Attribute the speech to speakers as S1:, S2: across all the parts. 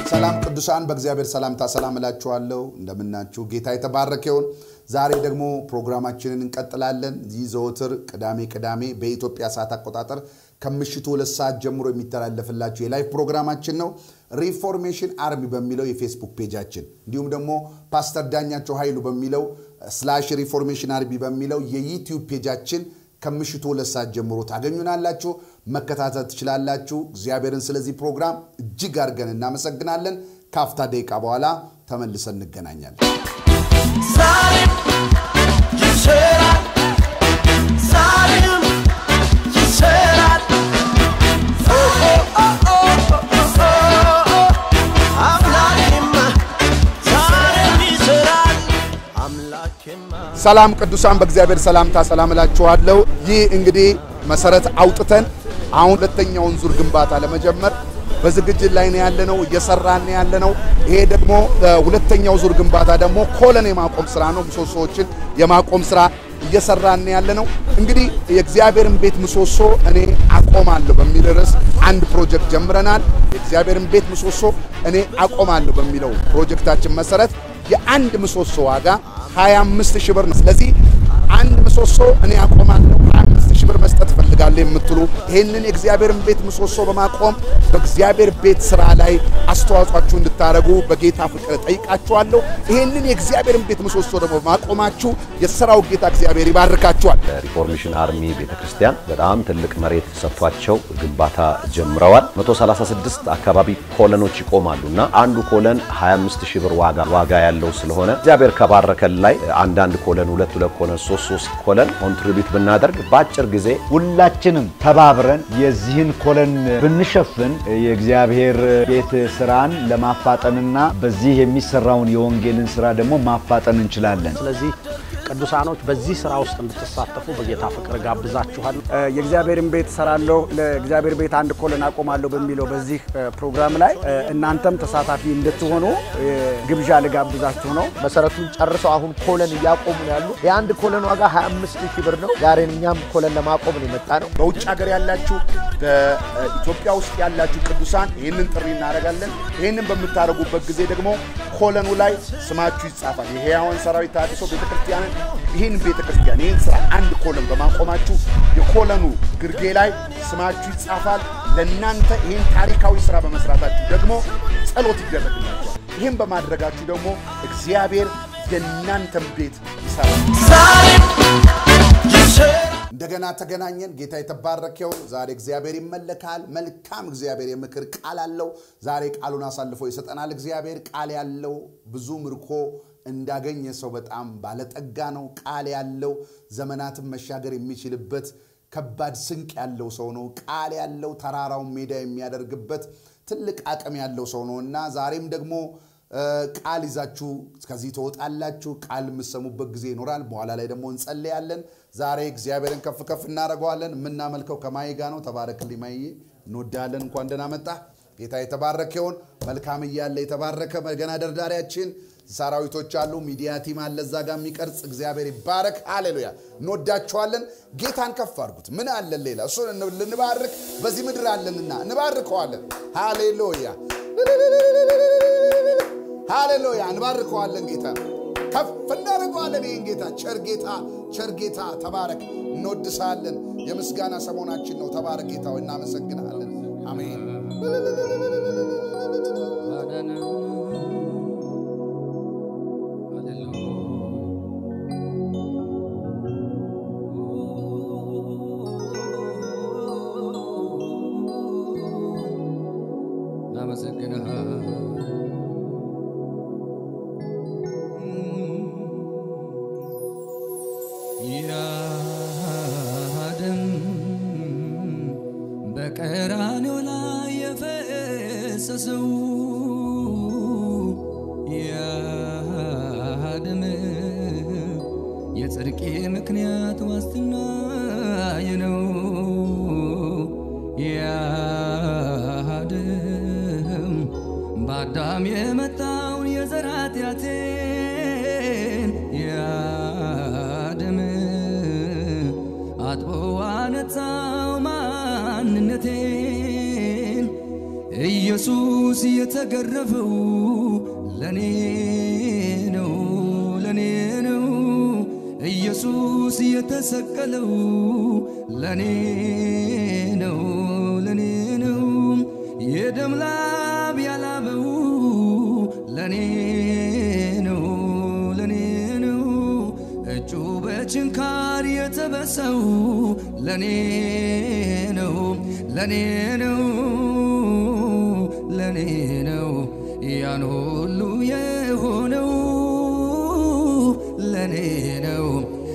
S1: ሰላም ቅዱሳን፣ በእግዚአብሔር ሰላምታ ሰላም እላችኋለሁ። እንደምናችሁ ጌታ የተባረከ ይሁን። ዛሬ ደግሞ ፕሮግራማችንን እንቀጥላለን። ይህ ዘወትር ቅዳሜ ቅዳሜ በኢትዮጵያ ሰዓት አቆጣጠር ከምሽቱ ሁለት ሰዓት ጀምሮ የሚተላለፍላችሁ የላይቭ ፕሮግራማችን ነው። ሪፎርሜሽን አርሚ በሚለው የፌስቡክ ፔጃችን እንዲሁም ደግሞ ፓስተር ዳኛቸው ኃይሉ በሚለው ስላሽ ሪፎርሜሽን አርሚ በሚለው የዩቲዩብ ፔጃችን ከምሽቱ ሁለት ሰዓት ጀምሮ ታገኙናላችሁ፣ መከታተል ትችላላችሁ። እግዚአብሔርን ስለዚህ ፕሮግራም እጅግ አድርገን እናመሰግናለን። ከአፍታ ደቂቃ በኋላ ተመልሰን እንገናኛለን።
S2: ዛሬም ይሰራል፣ ዛሬም ይሰራል። ኦ ኦ ኦ ኦ ኦ አምላኬማ ዛሬም ይሰራል፣ አምላኬማ
S1: ሰላም ቅዱሳን፣ በእግዚአብሔር ሰላምታ ሰላም እላችኋለሁ። ይህ እንግዲህ መሰረት አውጥተን አሁን ሁለተኛውን ዙር ግንባታ ለመጀመር በዝግጅት ላይ ነው ያለነው፣ እየሰራን ነው ያለነው። ይሄ ደግሞ ሁለተኛው ዙር ግንባታ ደግሞ ኮለን የማቆም ስራ ነው። ምሰሶዎችን የማቆም ስራ እየሰራን ነው ያለነው። እንግዲህ የእግዚአብሔርን ቤት ምሰሶ እኔ አቆማለሁ በሚል ርዕስ አንድ ፕሮጀክት ጀምረናል። የእግዚአብሔርን ቤት ምሰሶ እኔ አቆማለሁ በሚለው ፕሮጀክታችን መሰረት የአንድ ምሰሶ ዋጋ 25 ሺህ ብር ነው። ስለዚህ አንድ ምሰሶ እኔ አቆማለሁ 25 ሺህ ብር መስጠት እፈልጋለሁ የምትሉ ይህንን የእግዚአብሔርን ቤት ምሰሶ በማቆም በእግዚአብሔር ቤት ስራ ላይ አስተዋጽኦአችሁ እንድታደርጉ በጌታ ፍቅር ጠይቃችኋለሁ። ይህንን የእግዚአብሔርን ቤት ምሰሶ ደግሞ በማቆማችሁ የሥራው ጌታ እግዚአብሔር ይባርካችኋል።
S3: ሪፎርሜሽን አርሚ ቤተክርስቲያን በጣም ትልቅ መሬት ሰጥቷቸው ግንባታ ጀምረዋል። 136 አካባቢ ኮለኖች ይቆማሉ እና አንዱ ኮለን 25 ሺህ ብር ዋጋ ዋጋ ያለው ስለሆነ እግዚአብሔር ከባረከን ላይ አንዳንድ ኮለን ሁለት ሁለት ኮለን ሶስት ሶስት ኮለን ኮንትሪቢዩት ብናደርግ በአጭር ጊዜ
S4: ሁላችንም ተባብረን የዚህን ኮለን ብንሸፍን የእግዚአብሔር ቤት ስራን ለማፋጠንና በዚህ የሚሰራውን የወንጌልን ስራ ደግሞ ማፋጠን እንችላለን።
S5: ስለዚህ ቅዱሳኖች በዚህ ስራ ውስጥ እንድትሳተፉ በጌታ ፍቅር ጋብዛችኋል።
S6: የእግዚአብሔርን ቤት እሰራለሁ ለእግዚአብሔር ቤት አንድ ኮለን አቆማለሁ በሚለው በዚህ ፕሮግራም ላይ እናንተም ተሳታፊ እንድትሆኑ ግብዣ ልጋብዛችሁ ነው።
S7: መሰረቱን ጨርሰው አሁን ኮለን እያቆሙ ነው ያሉ። የአንድ ኮለን ዋጋ 25 ሺህ ብር ነው። ዛሬ እኛም ኮለን ለማቆም ነው የመጣ ነው።
S1: በውጭ ሀገር ያላችሁ በኢትዮጵያ ውስጥ ያላችሁ ቅዱሳን ይህንን ጥሪ እናደርጋለን። ይህንን በምታደርጉበት ጊዜ ደግሞ ኮለኑ ላይ ስማችሁ ይጻፋል። የሕያዋን ሰራዊት ተሃድሶ ቤተክርስቲያንን ይህን ቤተክርስቲያን ይህን ስራ አንድ ኮለን በማቆማችሁ የኮለኑ ግርጌ ላይ ስማችሁ ይጻፋል። ለእናንተ ይህን ታሪካዊ ስራ በመስራታችሁ ደግሞ ጸሎት ይደረግላችኋል። ይህን በማድረጋችሁ ደግሞ እግዚአብሔር የእናንተን ቤት ይሰራል።
S2: ዛሬም ይሰራል።
S1: እንደገና ተገናኘን። ጌታ የተባረከው ዛሬ እግዚአብሔር ይመለካል። መልካም እግዚአብሔር የምክር ቃል አለው። ዛሬ ቃሉን አሳልፎ ይሰጠናል። እግዚአብሔር ቃል ያለው ብዙ ምርኮ እንዳገኘ ሰው በጣም ባለጠጋ ነው። ቃል ያለው ዘመናትን መሻገር የሚችልበት ከባድ ስንቅ ያለው ሰው ነው። ቃል ያለው ተራራውን ሜዳ የሚያደርግበት ትልቅ አቅም ያለው ሰው ነው እና ዛሬም ደግሞ ቃል ይዛችሁ ከዚህ ትወጣላችሁ። ቃል የምሰሙበት ጊዜ ይኖራል። በኋላ ላይ ደግሞ እንጸልያለን። ዛሬ እግዚአብሔርን ከፍ ከፍ እናደርገዋለን። የምናመልከው ከማይ ጋ ነው። ተባረክልኝ ማየ፣ እንወዳለን። እንኳን ደህና መጣ። ጌታ የተባረከ ይሁን። መልካም እያለ የተባረከ ገና ደርዳሪያችን ሰራዊቶች አሉ። ሚዲያ ቲም አለ እዛ ጋር የሚቀርጽ እግዚአብሔር ይባረክ። ሃሌሉያ። እንወዳችኋለን። ጌታን ከፍ አድርጉት። ምን አለን ሌላ? እሱን ልንባርክ በዚህ ምድር አለንና እንባርከዋለን። ሃሌሉያ ሃሌሉያ እንባርከዋለን። ጌታ ከፍ እናደርገዋለን። ይህን ጌታ ቸር ጌታ ቸር ጌታ ተባረክ። እንወድሳለን። የምስጋና ሰሞናችን ነው። ተባረክ ጌታ ሆይ፣ እናመሰግናለን። አሜን።
S8: ያደም በቀራንዮ ላይ የፈሰሰው ያደም የጽድቄ ምክንያት ዋስትናዬ ነው። ያደም በአዳም የመጣውን የዘር ኃጢአቴን ያደም አጥቦ አነጻው ማንነቴን ኢየሱስ የተገረፈው ለኔ ነው ለኔ ነው ኢየሱስ የተሰቀለው ለኔ ነው ለኔ ነው የደም ላብ ያላበው ለኔ ነው ለኔ ነው እጁ በችንካር የተበሰው ለኔ ነው ለኔ ነው ለኔ ነው ያን ሁሉ የሆነው ለኔ ነው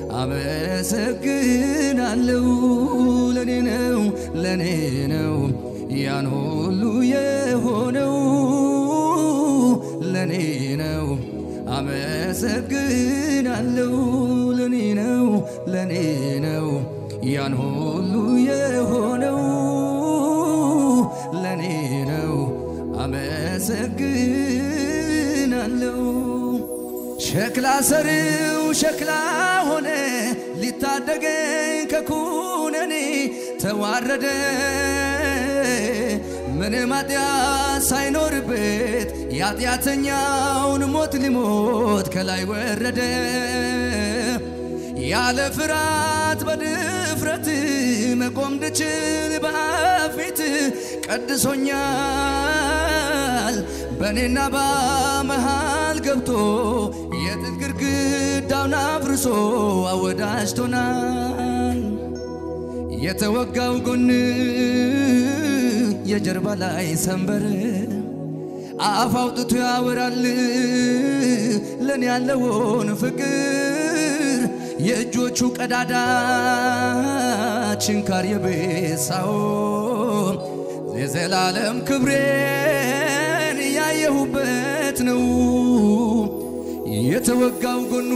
S8: አመሰግናለሁ ለኔ ነው ለኔ ነው ያን ሁሉ የሆነው ለኔ ነው አመሰግናለሁ ለኔ ነው ለኔ ነው ያን ሁሉ የሆነው ለኔ ነው አመሰግናለሁ ሸክላ ሰሪው ሸክላ ሆነ ሊታደገኝ ከኩነኔ ተዋረደ ምንም ኃጢአት ሳይኖርበት የኃጢአተኛውን ሞት ሊሞት ከላይ ወረደ ያለ ፍርሃት በድፍረት መቆም እንድችል በፊት ቀድሶኛል በእኔና በመሃል ገብቶ የጥል ግድግዳውን አፍርሶ አወዳጅቶናል የተወጋው ጎን የጀርባ ላይ ሰንበር አፍ አውጥቶ ያወራል ለኔ ያለውን ፍቅር የእጆቹ ቀዳዳ ችንካር የቤሳው የዘላለም ክብሬን ያየሁበት ነው የተወጋው ጎኑ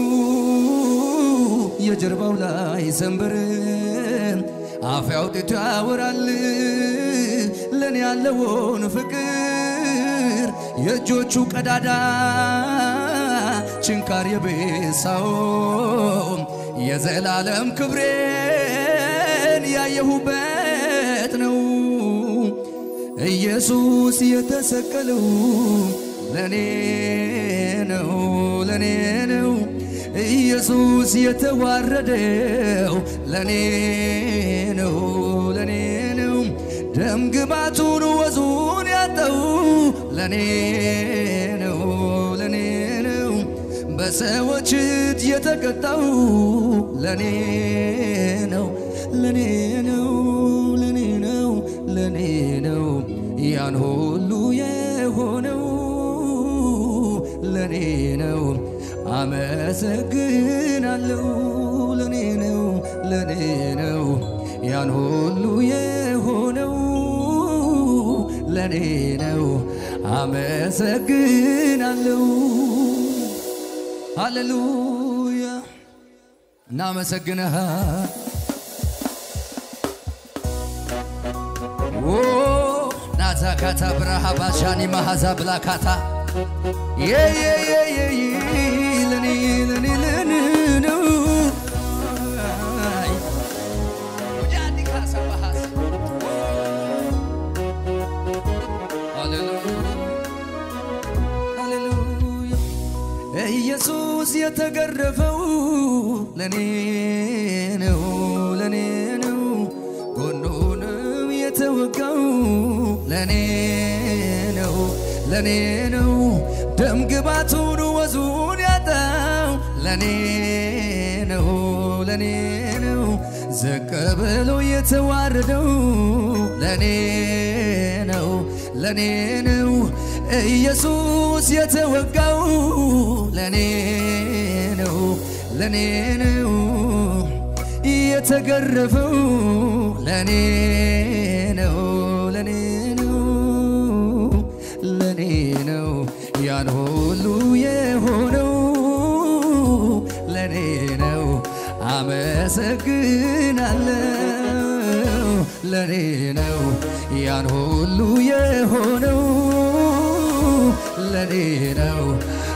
S8: የጀርባው ላይ ሰንበር አፍ አውጥቶ ያወራል ለኔ ያለውን ፍቅር የእጆቹ ቀዳዳ ችንካር የቤሳው የዘላለም ክብሬን ያየሁበት ነው ኢየሱስ የተሰቀለው ለኔ ነው ለኔ ነው ኢየሱስ የተዋረደው ለኔ ነው ለኔ ነው ደም ግባቱን ወዙን ያጠው ለኔ ነው ለኔ ነው በሰዎች እጅ የተቀጣው ለኔ ነው ለኔ ነው ለኔ ነው ለኔ ነው ያን ሁሉ የሆነው ለኔ ነው አመሰግናለሁ ለኔ ነው ለኔ ነው ያን ሁሉ የሆነው ለኔ ነው አመሰግናለሁ ሃሌሉያ እናመሰግንሃ ናዛካታ ብርሃ ባሻኒ ማሃዛ ብላካታ ለኔ ለኔ ለኔ ነው ወጃዲ ካሳ ባሃስ ሃሌሉያ ኢየሱስ የተገረፈው ለኔ ነው ለኔ ነው ጎኑንም የተወጋው ለኔ ነው ለኔ ነው ደም ግባቱን ወዙን ያጣው ለኔ ነው ለኔ ነው ዝቅ ብሎ የተዋረደው ለኔ ነው ለኔ ነው ኢየሱስ የተወጋው ለኔ ነው ለኔ ነው የተገረፈው ለኔ ነው ለኔ ነው ለኔ ነው ያን ሁሉ የሆነው ለኔ ነው አመሰግናለሁ ለኔ ነው ያን ሁሉ የሆነው ለኔ ነው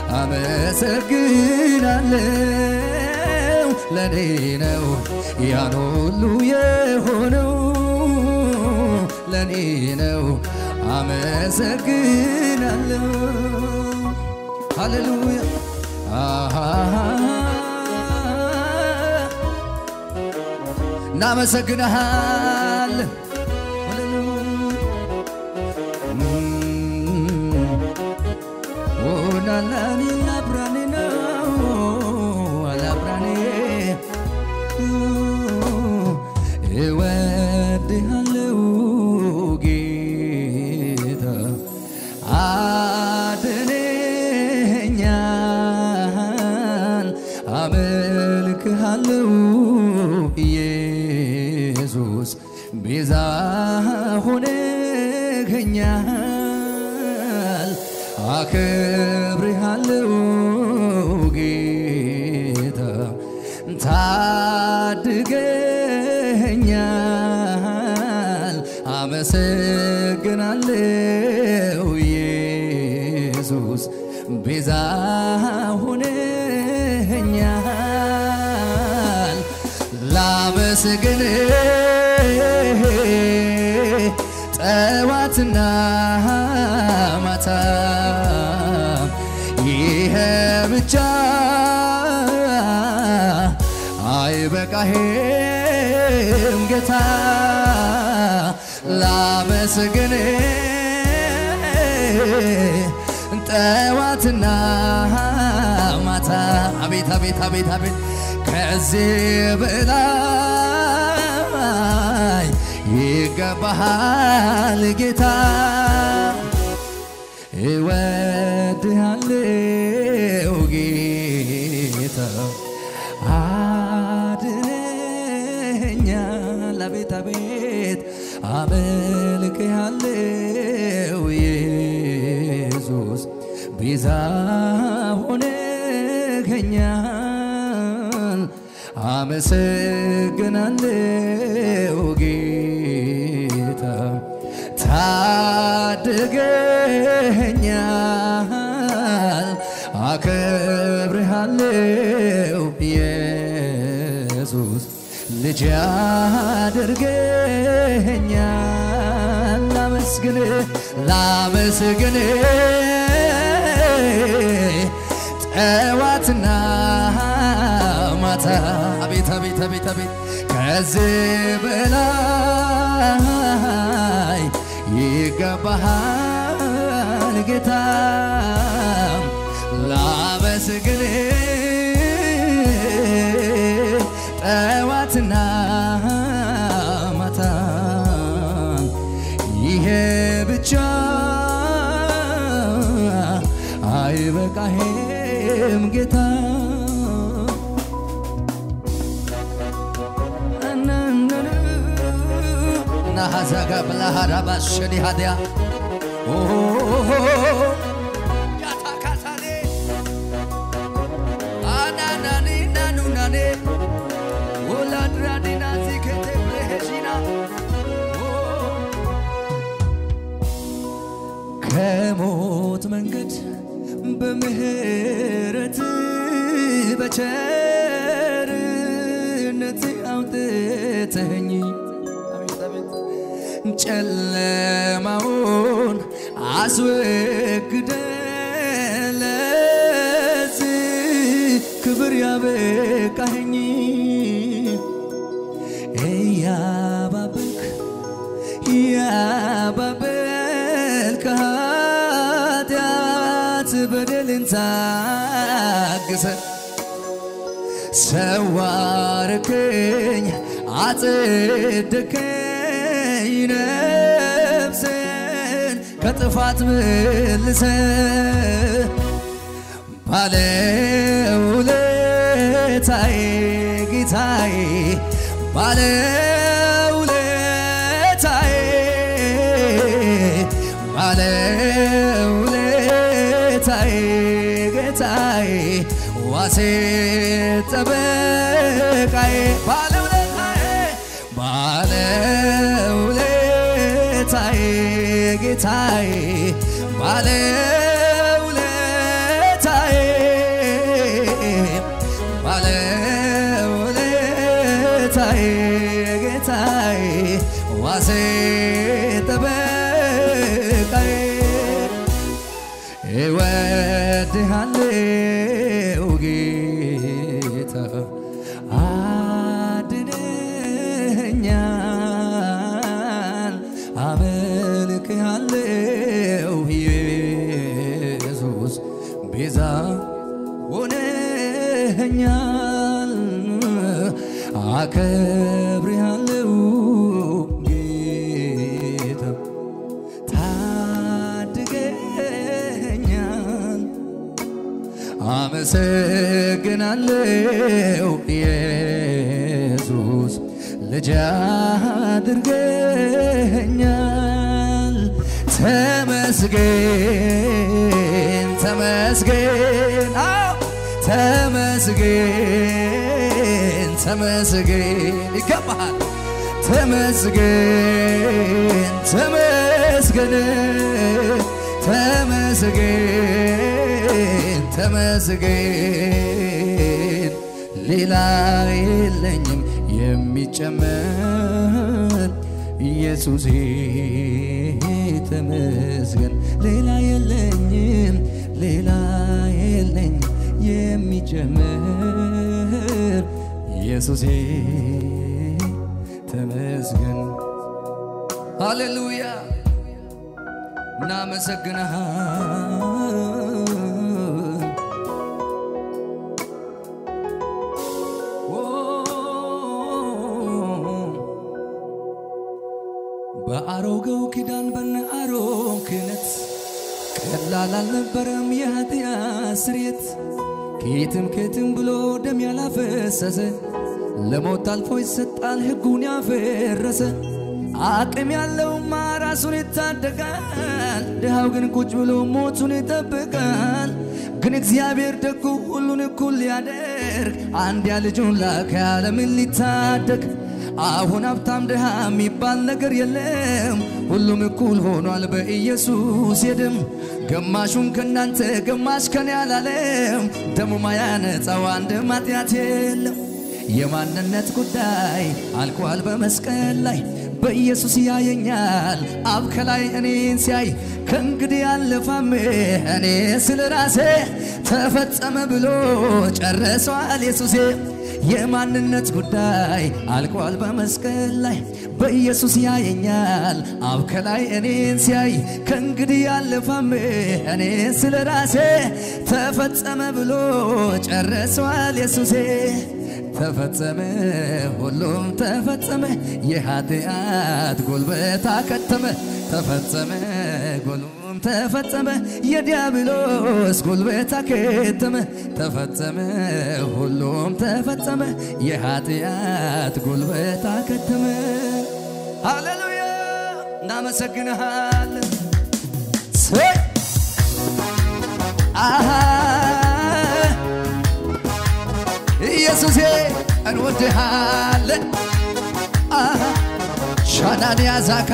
S8: አመሰግናለሁ ለኔ ነው ያን ሁሉ የሆነው ለኔ ነው አመሰግናለሁ ሃሌሉያ አሃ እናመሰግንሃለን ኦናላኒ ላብራኔ ነው አላብራኔ እወድሃለው ጌታ አድነኛል አመልክሃለው ኢየሱስ ቤዛ ሆነኸኛል አከብርሃለው ጌታ ታድገኛል አመሰግናለው ኢየሱስ ቤዛ ሆነኸኛል ላመስግን ጠዋትና ማታ ይሄ ብቻ አይበቃሄም ጌታ ላመስግን ጠዋትና ማታ አቤት አቤት አቤት አቤት ከዚህ በላይ ይገባሃል ጌታ እወድሃለው ጌታ አድነኛል አቤት አቤት አመልክሃለው ኢየሱስ ቤዛ ሆነኸኛል አመሰግናለው ጌታ ታድገኛል አከብርሃለው ኢየሱስ ልጅ አድርገኛል ላመስግን ላመስግን ጠዋትና ማታ አቤት አቤት አቤት አቤት ከዚህ በላይ ይገባሃል ጌታ ላመስግን ጠዋትና ማታ ይሄ ብቻ አይበቃሄም ጌታ ናሃዛጋ ብላሃዳባ ሸዲ ሃዲያ ያታካሳኔ አናናኒ ናኑናኔ ወላድራዲና ዚከቴ ብሬሄሺና ከሞት መንገድ በምህረት በቸርነት አውጥተኸኝ ጨለማውን አስወግደ ለዚህ ክብር ያበቃኸኝ እያባበልክ ያባበልክ ኃጢአት በደልን ታግሰ ሰዋርክኝ አጽድከኝ ነፍሴን ከጥፋት መልሰ ባለውለታዬ ጌታዬ ባለውለታዬ ባለውለታዬ ጌታዬ ዋሴ ጠበቃዬ ባለውለታዬ ባለውለታዬ ጌታዬ ባለውለታዬ ባለውለታዬ ጌታዬ ዋሴ ጠበቃዬ እወድሃለው ጌታ አድነኛል አመልክሃለው ኢየሱስ ቤዛ ሆነኛል አከብርሃለው ጌታ ታድገኛል አመሰግናለው ኢየሱስ ልጅ አድርገኛል ተመስገን ተመስገን አዎ ተመስገን ተመስገን ይገባሃል ተመስገን ተመስገን ተመስገን ተመስገን ሌላ የለኝም የሚጨመር ኢየሱሴ ተመስገን ሌላ የለኝም ሌላ የለኝም የሚጨመር ኢየሱሴ ተመስገን ሃሌሉያ እናመሰግንሃል በአሮጌው ኪዳን በነ አሮን ክህነት ቀላል አልነበረም የኃጢአት ስርየት ከየትም ከየትም ብሎ ደም ያላፈሰሰ ለሞት አልፎ ይሰጣል ሕጉን ያፈረሰ አቅም ያለውማ ራሱን ይታደጋል፣ ድሃው ግን ቁጭ ብሎ ሞቱን ይጠብቃል። ግን እግዚአብሔር ደጉ ሁሉን እኩል ሊያደርግ አንድያ ልጁን ላከ ዓለምን ሊታደግ። አሁን ሀብታም ድሃ የሚባል ነገር የለም፣ ሁሉም እኩል ሆኗል በኢየሱስ የደም ግማሹን ከእናንተ ግማሽ ከኔ አላለም። ደሙ ማያነጻው አንድም ኃጢአት የለም። የማንነት ጉዳይ አልቋል በመስቀል ላይ በኢየሱስ ያየኛል አብ ከላይ እኔን ሲያይ ከእንግዲህ አልፋም እኔ ስለ ራሴ ተፈጸመ ብሎ ጨረሰዋል ኢየሱሴ የማንነት ጉዳይ አልቋል በመስቀል ላይ በኢየሱስ ያየኛል አብ ከላይ እኔን ሲያይ ከእንግዲህ አልፋም እኔ ስለ ራሴ ተፈጸመ ብሎ ጨረሰዋል ኢየሱሴ ተፈጸመ ሁሉም ተፈጸመ የኃጢአት ጉልበት አከተመ ተፈጸመ ሁሉም ተፈጸመ የዲያብሎስ ጉልበት አከተመ ተፈጸመ ሁሉም ተፈጸመ የኃጢአት ጉልበት አከተመ ሃሌሉያ እናመሰግንሃለን ሰይ አሃ ኢየሱሴ እንወድሃለን አሃ ሻናንያ ዛካ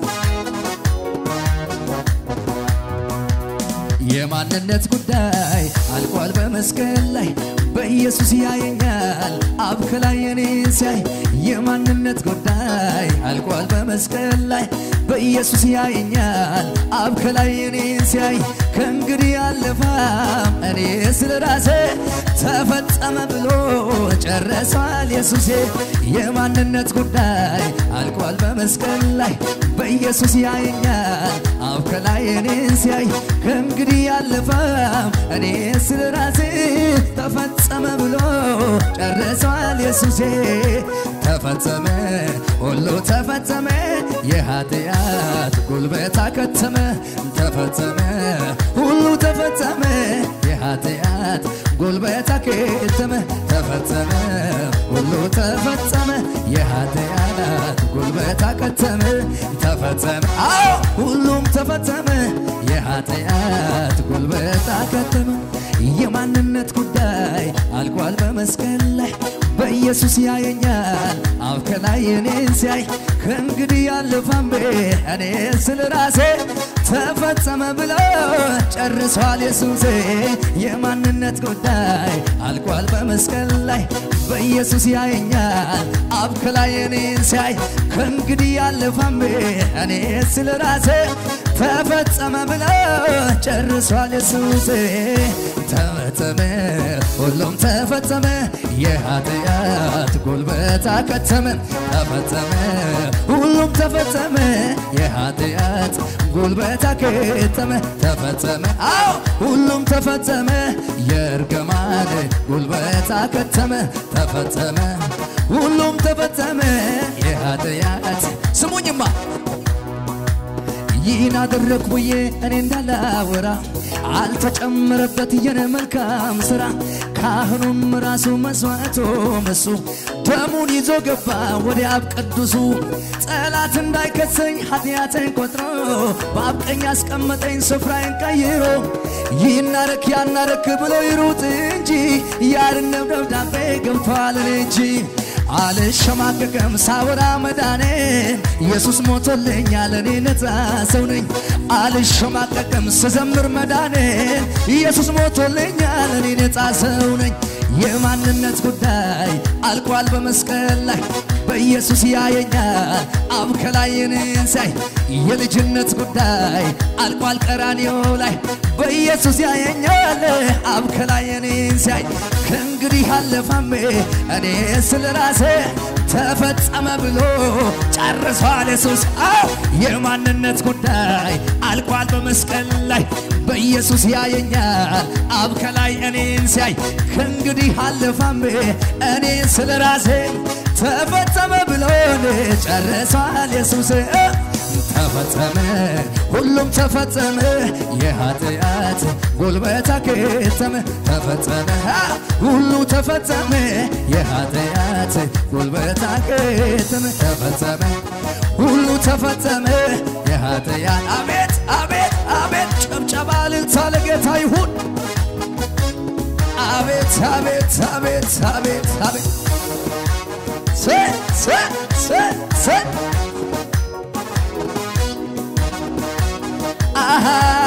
S8: የማንነት ጉዳይ አልቋል በመስቀል ላይ በኢየሱስ ያየኛል አብ ከላይ እኔን ሲያይ የማንነት ጉዳይ አልቋል በመስቀል ላይ በኢየሱስ ያየኛል አብ ከላይ እኔን ሲያይ ከእንግዲህ አለፋም እኔ ስለ ራሴ ተፈጸመ ብሎ ጨረሰዋል ኢየሱሴ የማንነት ጉዳይ አልቋል በመስቀል ላይ በኢየሱስ ያየኛል አብ ከላይ እኔን ሲያይ ከእንግዲህ አለፋም እኔ ስለ ራሴ ተፈጸመ ብሎ ጨረሰዋል ኢየሱሴ ተፈጸመ ሁሉ ተፈጸመ የኃጢአት ጉልበት አከተመ ተፈጸመ ሁሉ ተፈጸመ የኃጢአት ጉልበት አከተመ ተፈጸመ ሁሉ ተፈጸመ የኃጢአት ጉልበት አከተመ ተፈጸመ አዎ ሁሉም ተፈጸመ የኃጢአት ጉልበት አከተመ የማንነት ጉዳይ አልቋል በመስቀል ላይ በኢየሱስ ያየኛል አብ ከላይ እኔን ሲያይ ከእንግዲህ ያለፋም እኔ ስለ ራሴ ተፈጸመ ብሎ ጨርሷል ኢየሱሴ የማንነት ጉዳይ አልቋል በመስቀል ላይ በኢየሱስ ያየኛል አብ ከላይ እኔን ሲያይ ከእንግዲህ ያለፋም እኔ ስለ ራሴ ተፈጸመ ብለ ጨርሷል ኢየሱስ ተፈጸመ ሁሉም ተፈጸመ የኃጢአት ጉልበት አከተመ ተፈጸመ ሁሉም ተፈጸመ የኃጢአት ጉልበት አከተመ ተፈጸመ አዎ ሁሉም ተፈጸመ የእርግማን ጉልበት አከተመ ተፈጸመ ሁሉም ተፈጸመ የኃጢአት ስሙኝማ ይህን አደረግ ብዬ እኔ እንዳላወራ አልተጨመረበት የኔ መልካም ስራ ካህኑም ራሱ መስዋዕቱም እሱ ደሙን ይዞ ገባ ወደ አብ ቅዱሱ ጠላት እንዳይከሰኝ ኃጢአቴን ቆጥሮ በአብ ቀኝ ያስቀመጠኝ ስፍራዬን ቀይሮ ይናረክ ያናረክ ብሎ ይሩጥ እንጂ ያርነው ደብዳቤ ገብቷል እኔ እንጂ አልሸማቀቅም ሳወራ መዳኔን ኢየሱስ ሞቶልኛል እኔ ነፃ ሰው ነኝ አልሸማቀቅም ስዘምር መዳኔን ኢየሱስ ሞቶልኛል እኔ ነፃ ሰው ነኝ የማንነት ጉዳይ አልቋል በመስቀል ላይ በኢየሱስ ያየኛል አብ ከላይ እኔን ሲያይ የልጅነት ጉዳይ አልቋል ቀራንዮ ላይ በኢየሱስ ያየኛል አብ ከላይ እኔን ሲያይ ከእንግዲህ አለፋሜ እኔ ስለ ራሴ ተፈጸመ ብሎ ጨርሷል ኢየሱስ አዎ የማንነት ጉዳይ አልቋል በመስቀል ላይ በኢየሱስ ያየኛል አብ ከላይ እኔን ሲያይ ከእንግዲህ አለፋሜ እኔ ስለ ራሴ ተፈጸመ ብሎ ጨርሷል ኢየሱስ ተፈጸመ ሁሉም ተፈጸመ የኃጢአት ጉልበት አከተመ ተፈጸመ ሁሉ ተፈጸመ የኃጢአት ጉልበት አከተመ ተፈጸመ ሁሉ ተፈጸመ የኃጢአት አቤት አቤት አቤት ጭብጨባ እልልታ ለጌታ ይሁን አቤት አቤት አቤት አቤት አቤት ሰ ሰ ሰ ሰ አሃ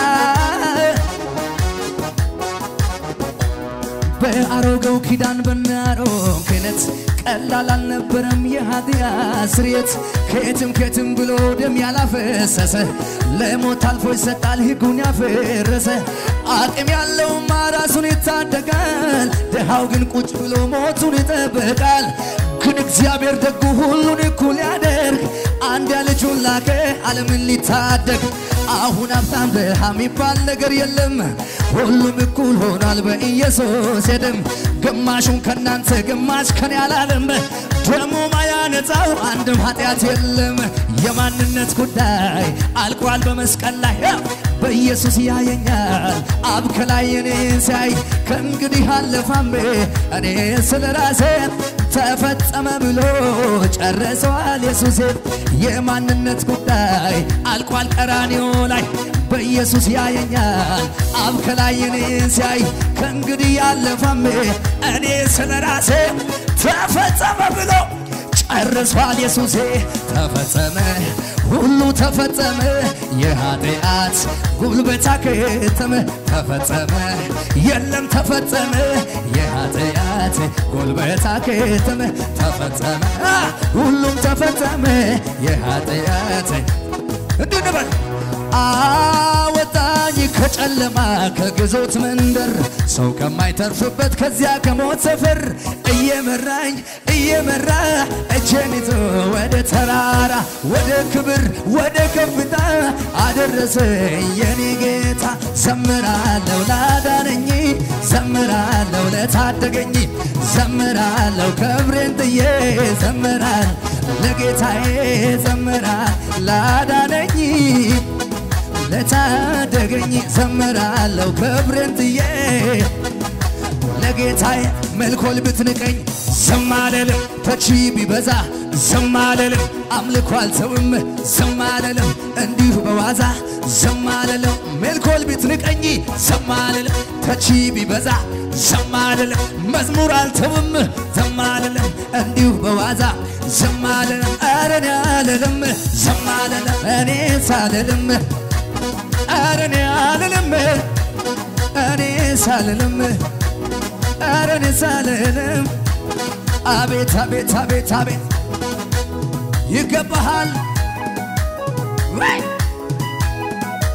S8: በአሮጌው ኪዳን በናሮም ክህነት ቀላል አልነበረም የኃጢአት ስርየት ከየትም ከየትም ብሎ ደም ያላፈሰሰ ለሞት አልፎ ይሰጣል ሕጉን ያፈረሰ አቅም ያለውማ ራሱን ይታደጋል ድሃው ግን ቁጭ ብሎ ሞቱን ይጠብቃል ግን እግዚአብሔር ደጉ ሁሉን እኩል ያደርግ አንድ ልጁን ላከ ዓለምን ሊታደግ አሁን ሀብታም ድሃ የሚባል ነገር የለም ሁሉም እኩል ሆኗል በኢየሱስ የደም ግማሹን ከናንተ ግማሽ ከኔ አላለም ደሞ ማያነጻው አንድም ኃጢአት የለም የማንነት ጉዳይ አልቋል በመስቀል ላይ በኢየሱስ ያየኛል አብ ከላይ እኔን ሲያይ ከእንግዲህ አለፋሜ እኔ ስለ ራሴ ተፈጸመ ብሎ ጨረሰዋል ኢየሱስ የማንነት ጉዳይ አልቋል ቀራንዮ ላይ በኢየሱስ ያየኛል አብ ከላይ እኔን ሲያይ ከእንግዲህ ያለፋሜ እኔ ስለ ራሴ ተፈጸመ ብሎ ጨርሷል ኢየሱሴ ተፈጸመ ሁሉ ተፈጸመ የኃጢአት ጉልበት አከተመ ተፈጸመ የለም ተፈጸመ የኃጢአት ጉልበት አከተመ ተፈጸመ ሁሉም ተፈጸመ የኃጢአት እንዲህ እንበል አወጣኝ ከጨለማ ከግዞት መንደር ሰው ከማይተርፍበት ከዚያ ከሞት ሰፈር እየመራኝ እየመራ እጄን ይዞ ወደ ተራራ ወደ ክብር ወደ ከፍታ አደረሰኝ የኔ ጌታ ዘምራለሁ ላዳነኝ ዘምራለሁ ለታደገኝ ዘምራለሁ ክብሬን ጥዬ ዘምራል ለጌታዬ ዘምራል ላዳነኝ ለታደገኝ ዘምራለሁ ክብሬን ጥዬ ለጌታዬ መልኮል ብትንቀኝ ዝም አልልም ተቺ ቢበዛ ዝም አልልም አምልኮ አልተውም ዝም አልልም እንዲሁ በዋዛ ዝም አልልም መልኮል ብትንቀኝ ዝም አልልም ተቺ ቢበዛ ዝም አልልም መዝሙር አልተውም ዝም አልልም እንዲሁ በዋዛ ዝም አልልም ኧረ እኔ አልልም ዝም አልልም እኔ ሳልልም ኧረ እኔ አልልም እኔ ሳልልም ኧረ እኔ ሳልልም አቤት አቤት አቤት አቤት ይገባሃል ወይ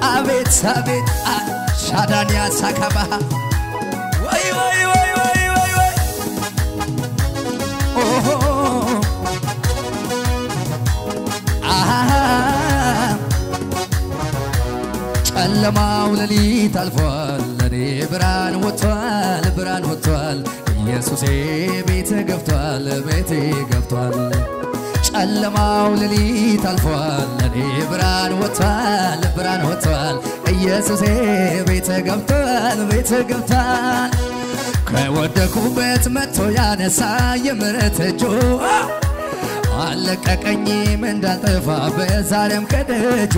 S8: አቤት አቤት ሻዳንያ ሳካባሃ ወይ ወይ ወይ ወይ ወይ ወይ ኦሆ አሃ ጨለማው ሌሊት አልፏል፣ ለኔ ብርሃን ወጥቷል፣ ብርሃን ወጥቷል። ኢየሱሴ ቤት ገብቷል፣ ቤቴ ገብቷል። ጨለማው ሌሊት አልፏል፣ ለኔ ብርሃን ወጥቷል፣ ብርሃን ወጥቷል። ኢየሱሴ ቤት ገብቷል፣ ቤት ገብቷል። ከወደኩበት መጥቶ ያነሳ የምሕረት እጁ አለቀቀኝም እንዳልጠፋበት ዛሬም ከደጁ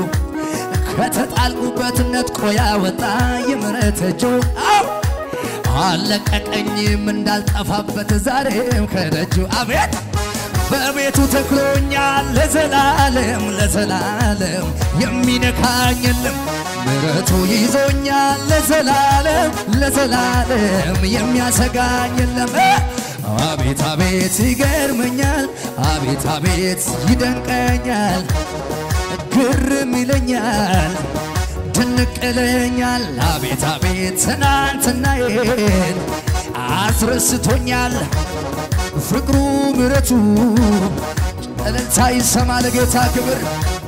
S8: ከተጣልኩበት ነጥቆ ያወጣ የምሕረት እጁ አው አለቀቀኝም እንዳልጠፋበት ዛሬም ከደጁ አቤት በቤቱ ተክሎኛል ለዘላለም ለዘላለም የሚነካኝ የለም ምሕረቱ ይዞኛል ለዘላለም ለዘላለም የሚያሰጋኝ የለም አቤት አቤት ይገርመኛል አቤት አቤት ይደንቀኛል ግርም ይለኛል ድንቅ ይለኛል አቤት አቤት ትናንትናዬን አስረስቶኛል ፍቅሩ ምረቱ እልልታ ይሰማ ለጌታ ክብር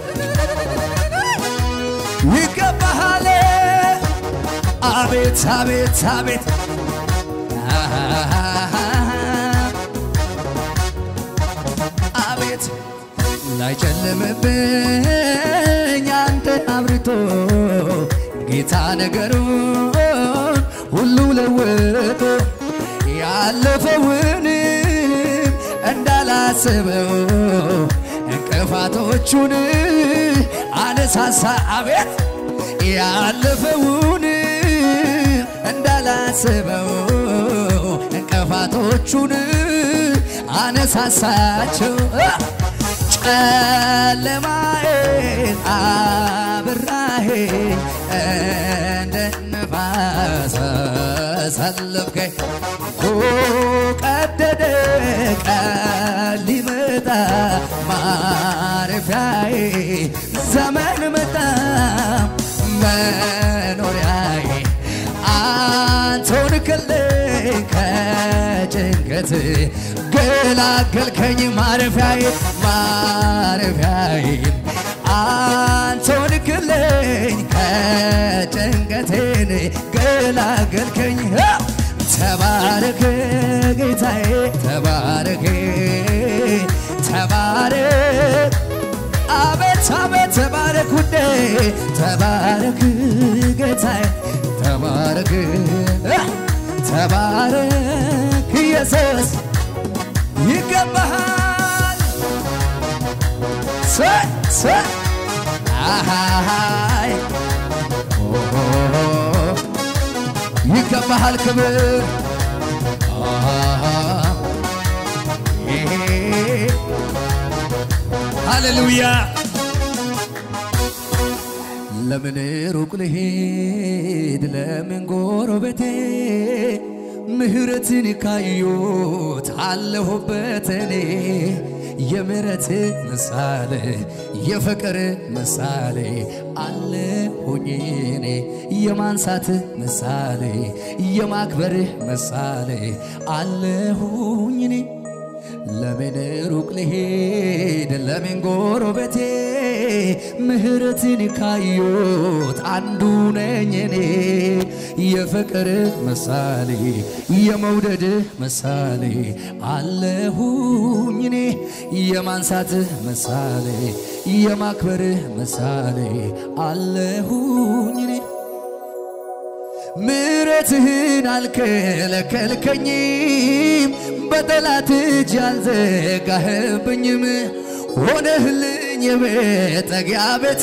S8: ይገባሃል አቤት አቤት አቤት አቤት ላይጨልምብኝ አንተ አብርቶ ጌታ ነገሩን ሁሉ ለወጦ ያለፈውንም እንዳላስበው እንቅፋቶቹን አነሳሳ አቤት ያለፈውን እንዳላስበው እንቅፋቶቹን አነሳሳቸው ጨለማዬን አብራሄ እንደ ነፋስ ሰለፍከኝ ቀደደ ቀን ሊመጣ ማረፊያዬ ዘመን መጣ መኖሪያዬ አንተውን ክልኝ ከጭንቀት ገላገልከኝ ማረፊያዬ ማረፊያዬ አንተውን ክልኝ ከጭንቀቴን ገላገልከኝ ተባረክ ጌታዬ ተባረክ ተባረክ አቤት አቤት ተባረክ ውዴ ተባረክ ጌታዬ ተባረክ ተባረክ ኢየሱስ ይገባሃል ሰ ሰ አሃይ ይገባሃል ክብር ሃሌሉያ ለምን ሩቅ ልሄድ ለምን ጎረቤቴ ምህረትን ካዩት አለሁበት እኔ የምህረት ምሳሌ የፍቅር ምሳሌ አለሁኝ እኔ የማንሳት ምሳሌ የማክበር ምሳሌ አለሁኝ እኔ ለምን ሩቅ ልሄድ ለምን ጎረቤቴ ምህረትን ካዩት አንዱ ነኝ እኔ የፍቅር ምሳሌ የመውደድ ምሳሌ አለሁኝ እኔ የማንሳት ምሳሌ የማክበር ምሳሌ አለሁኝ እኔ ምሕረትህን አልከለከልከኝም፣ በጠላት እጅ አልዘጋህብኝም። ሆነህልኝ የመጠጊያ ቤቴ፣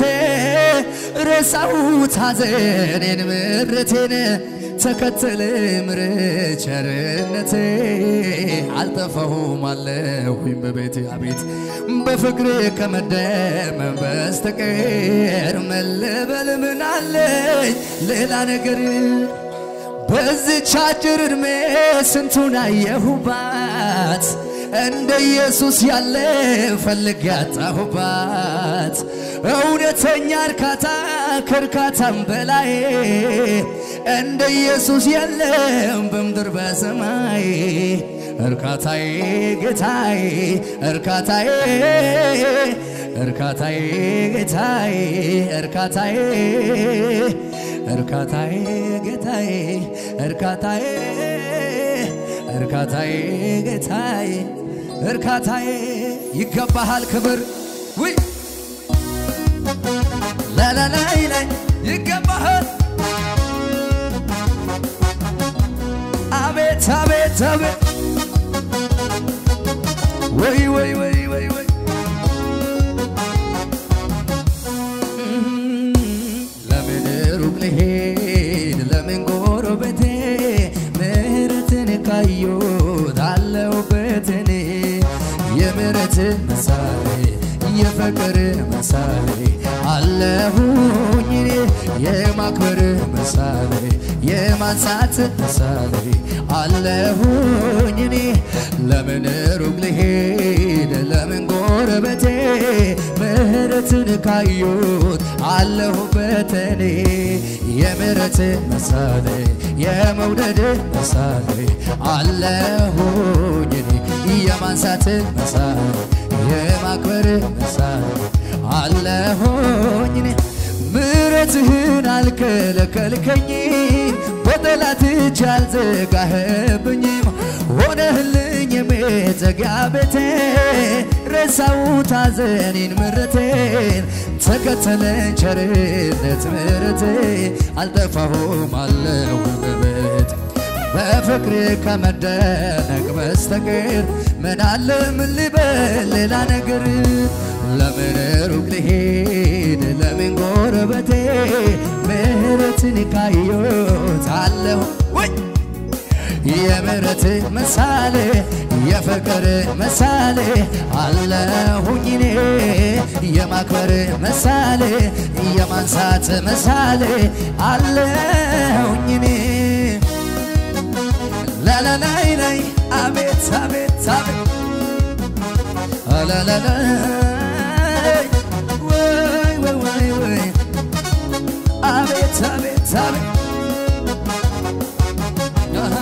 S8: ረሳሁት ሐዘኔን ምሬቴን፣ ተከተለ ምሕረት ቸርነቴ፣ አልጠፋሁም አለሁኝ በቤቴ አቤት በፍቅር ከመደመም በስተቀር መለበል ምን አለኝ ሌላ ነገር በዚች አጭር ዕድሜ ስንቱን አየሁባት እንደ ኢየሱስ ያለ ፈልግ ያጣሁባት እውነተኛ እርካታ ከእርካታም በላይ እንደ ኢየሱስ የለም በምድር በሰማይ እርካታዬ ጌታዬ እርካታዬ እርካታዬ ጌታዬ እርካታዬ እርካታዬ ጌታዬ እርካታዬ እርካታዬ ጌታዬ እርካታዬ ይገባሃል ክብር ውይ ላላላይ ላይ ይገባሃል አቤት አቤት አቤት ወይ ወይ ወይ ወይ ወይ ለምን ሩቅ ልሄድ ለምን ጎረቤቴ ምሕረትን ካየሁት አለሁበት እኔ የምሕረት ምሳሌ የፍቅር ምሳሌ አለሁኝ እኔ የማክበር ምሳሌ የማንሳት ምሳሌ አለሁኝ እኔ ለምን ሩቅ ልሄድ ለምን ጎረቤቴ ምሕረትን ካዩት አለሁበት እኔ የምሕረት ምሳሌ የመውደድ ምሳሌ አለሁኝ እኔ የማንሳት ምሳሌ የማክበር ምሳሌ አለሁኝ እኔ ምሕረትህን አልከለከልከኝም በጠላት እጅ አልዘጋህብኝም ሆነህልኝ የመጠጊያ ቤቴ ረሳሁት ሐዘኔን ምሕረቴን ተከተለኝ ቸርነት ምሕረቴ አልጠፋሁም አለሁ በቤት በፍቅር ከመደነቅ በስተቀር ምን አለ ምን ልበል ሌላ ነገር ለምን ሩቅ ልሄድ ለምን ጎረቤቴ ምሕረትን ካየሁት አለሁ ወይ የምሕረት ምሳሌ የፍቅር ምሳሌ አለሁኝ እኔ የማክበር ምሳሌ የማንሳት ምሳሌ አለሁኝ እኔ ላላላይ ላይ አቤት አቤት አቤት አላላላይ ወይ ወይ ወይ ወይ አቤት አቤት አቤት አሃ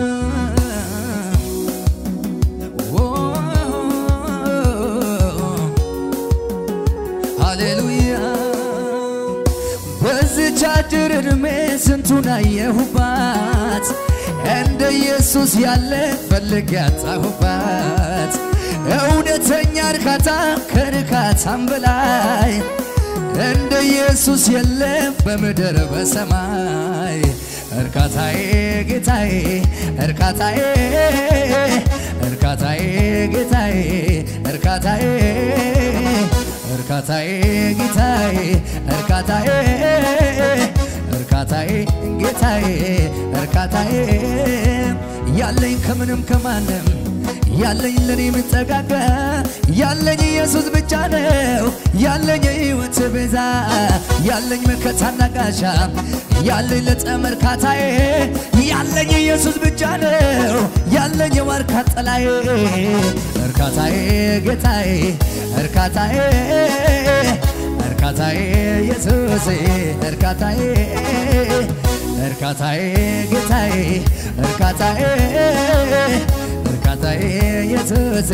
S8: ሃሌሉያ በዚች አጭር ዕድሜ ስንቱን አየሁባት እንደ ኢየሱስ ያለ ፈልግ ያጣሁባት እውነተኛ እርካታ ከርካታም በላይ እንደ ኢየሱስ የለም በምድር በሰማይ እርካታዬ ጌታዬ እርካታዬ እርካታዬ ጌታዬ እርካታዬ እርካታዬ ጌታዬ እርካታዬ እርካታዬ ጌታዬ እርካታዬ ያለኝ ከምንም ከማንም ያለኝ ለኔ የምጠጋጋ ያለኝ ኢየሱስ ብቻ ነው ያለኝ የሕይወት ቤዛ ያለኝ መከታና ጋሻ ያለኝ ለጠም እርካታዬ ያለኝ ኢየሱስ ብቻ ነው ያለኝ የዋርካ ጥላዬ እርካታዬ ጌታዬ እርካታዬ እርካታዬ ኢየሱሴ እርካታዬ እርካታዬ ጌታዬ እርካታዬ እርካታዬ ኢየሱሴ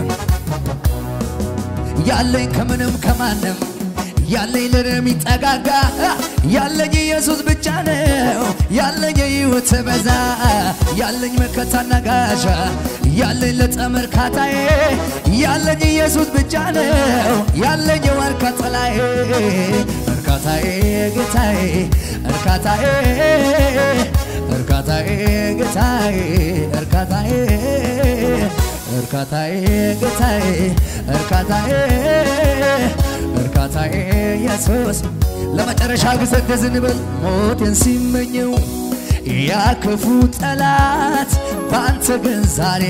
S8: ያለኝ ከምንም ከማንም ያለኝ ለኔ የሚጠጋጋ ያለኝ ኢየሱስ ብቻ ነው ያለኝ የሕይወት በዛ ያለኝ መከታና ጋሻ ያለኝ ለጠም እርካታዬ ያለኝ ኢየሱስ ብቻ ነው ያለኝ የዋርካ ጥላዬ እርካታዬ ጌታዬ እርካታዬ እርካታዬ ጌታዬ እርካታዬ እርካታዬ ጌታዬ እርካታዬ እርካታዬ ኢየሱስ ለመጨረሻ ጊዜ እንደዚህ እንበል ሞቴን ሲመኘው ያ ክፉ ጠላት በአንተ ግን ዛሬ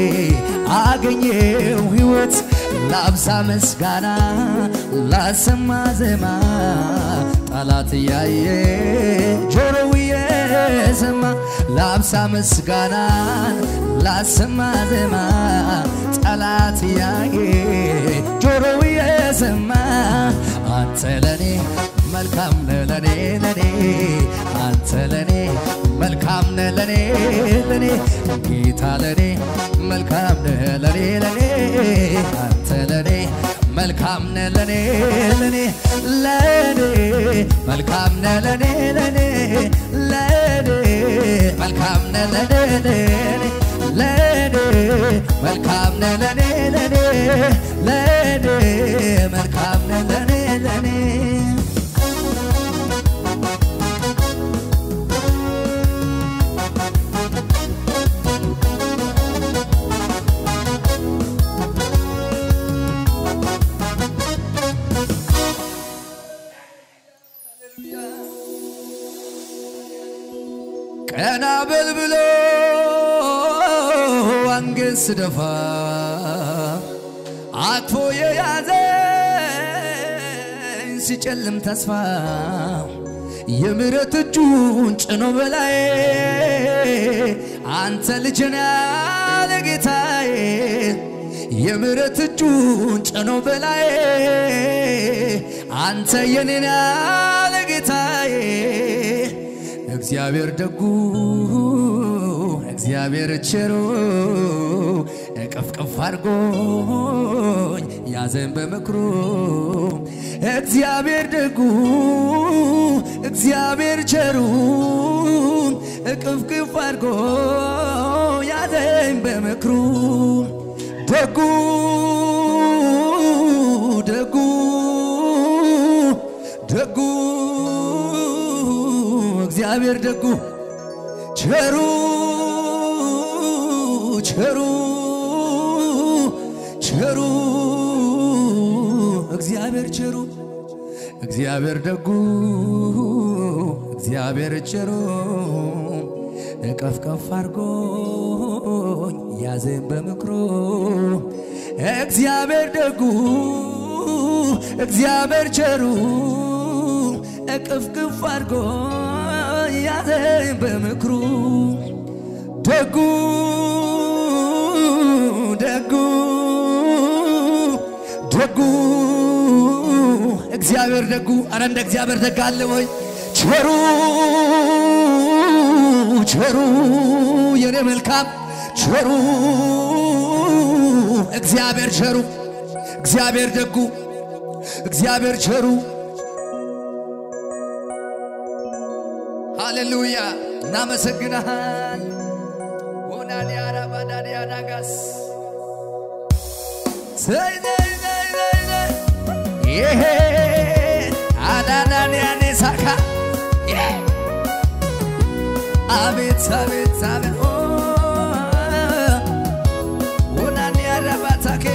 S8: አገኘው ሕይወት ላብዛ ምስጋና ላሰማ ዜማ ጠላት እያየ ጆሮው የሰማ ላብሳ ምስጋናን ላሰማ ዜማ ጠላት እያየ ጆሮው የሰማ አንተ ለኔ መልካም ነህ ለኔ ለኔ አንተ ለኔ መልካም ነህ ለኔ ለኔ ጌታ ለኔ መልካም ነህ ለኔ ለኔ አንተ ለኔ መልካም ነህ ለኔ ለኔ ለኔ መልካም ነህ ለኔ ለኔ ለኔ መልካም ነህ ለኔ ለኔ ለኔ መልካም ነህ ለኔ ለኔ ለኔ መልካም ነህ ለኔ ለኔ ቀና በል ብሎ አንገት ስደፋ አቅፎ የያዘኝ ሲጨልም ተስፋ የምሕረት እጁን ጭኖ በላይ አንተ ልጅና ለጌታዬ የምሕረት እጁን ጭኖ በላይ አንተ የኔና ለጌታዬ እግዚአብሔር ደጉ እግዚአብሔር ቸሩ እቅፍቅፍ አድርጎኝ ያዘን በምክሩ እግዚአብሔር ደጉ እግዚአብሔር ቸሩ እቅፍቅፍ አድርጎ ያዘን በምክሩ ደጉ ደጉ ደጉ እግዚአብሔር ደጉ ቸሩ ቸሩ ቸሩ እግዚአብሔር ቸሩ እግዚአብሔር ደጉ እግዚአብሔር ቸሩ እቀፍቀፍ አድርጎኝ ያዘን በምክሩ እግዚአብሔር ደጉ እግዚአብሔር ቸሩ እቅፍቅፍ አድርጎ ያዘኝ በምክሩ ደጉ ደጉ ደጉ እግዚአብሔር ደጉ አረ እንደ እግዚአብሔር ደግ አለ ወይ ቸሩ ቸሩ የኔ መልካም ቸሩ እግዚአብሔር ቸሩ እግዚአብሔር ደጉ እግዚአብሔር ቸሩ ሃሌሉያ እናመሰግናሃል ሆናዲያ ራባዳዲያ ዳጋስ ዘይ ዘይ ዘይ ዘይ ዘይ ይሄ አዳዳንያኔ ሳካ ይሄ አቤት አቤት አቤት ኦ ሆናዲያ ራባታኬ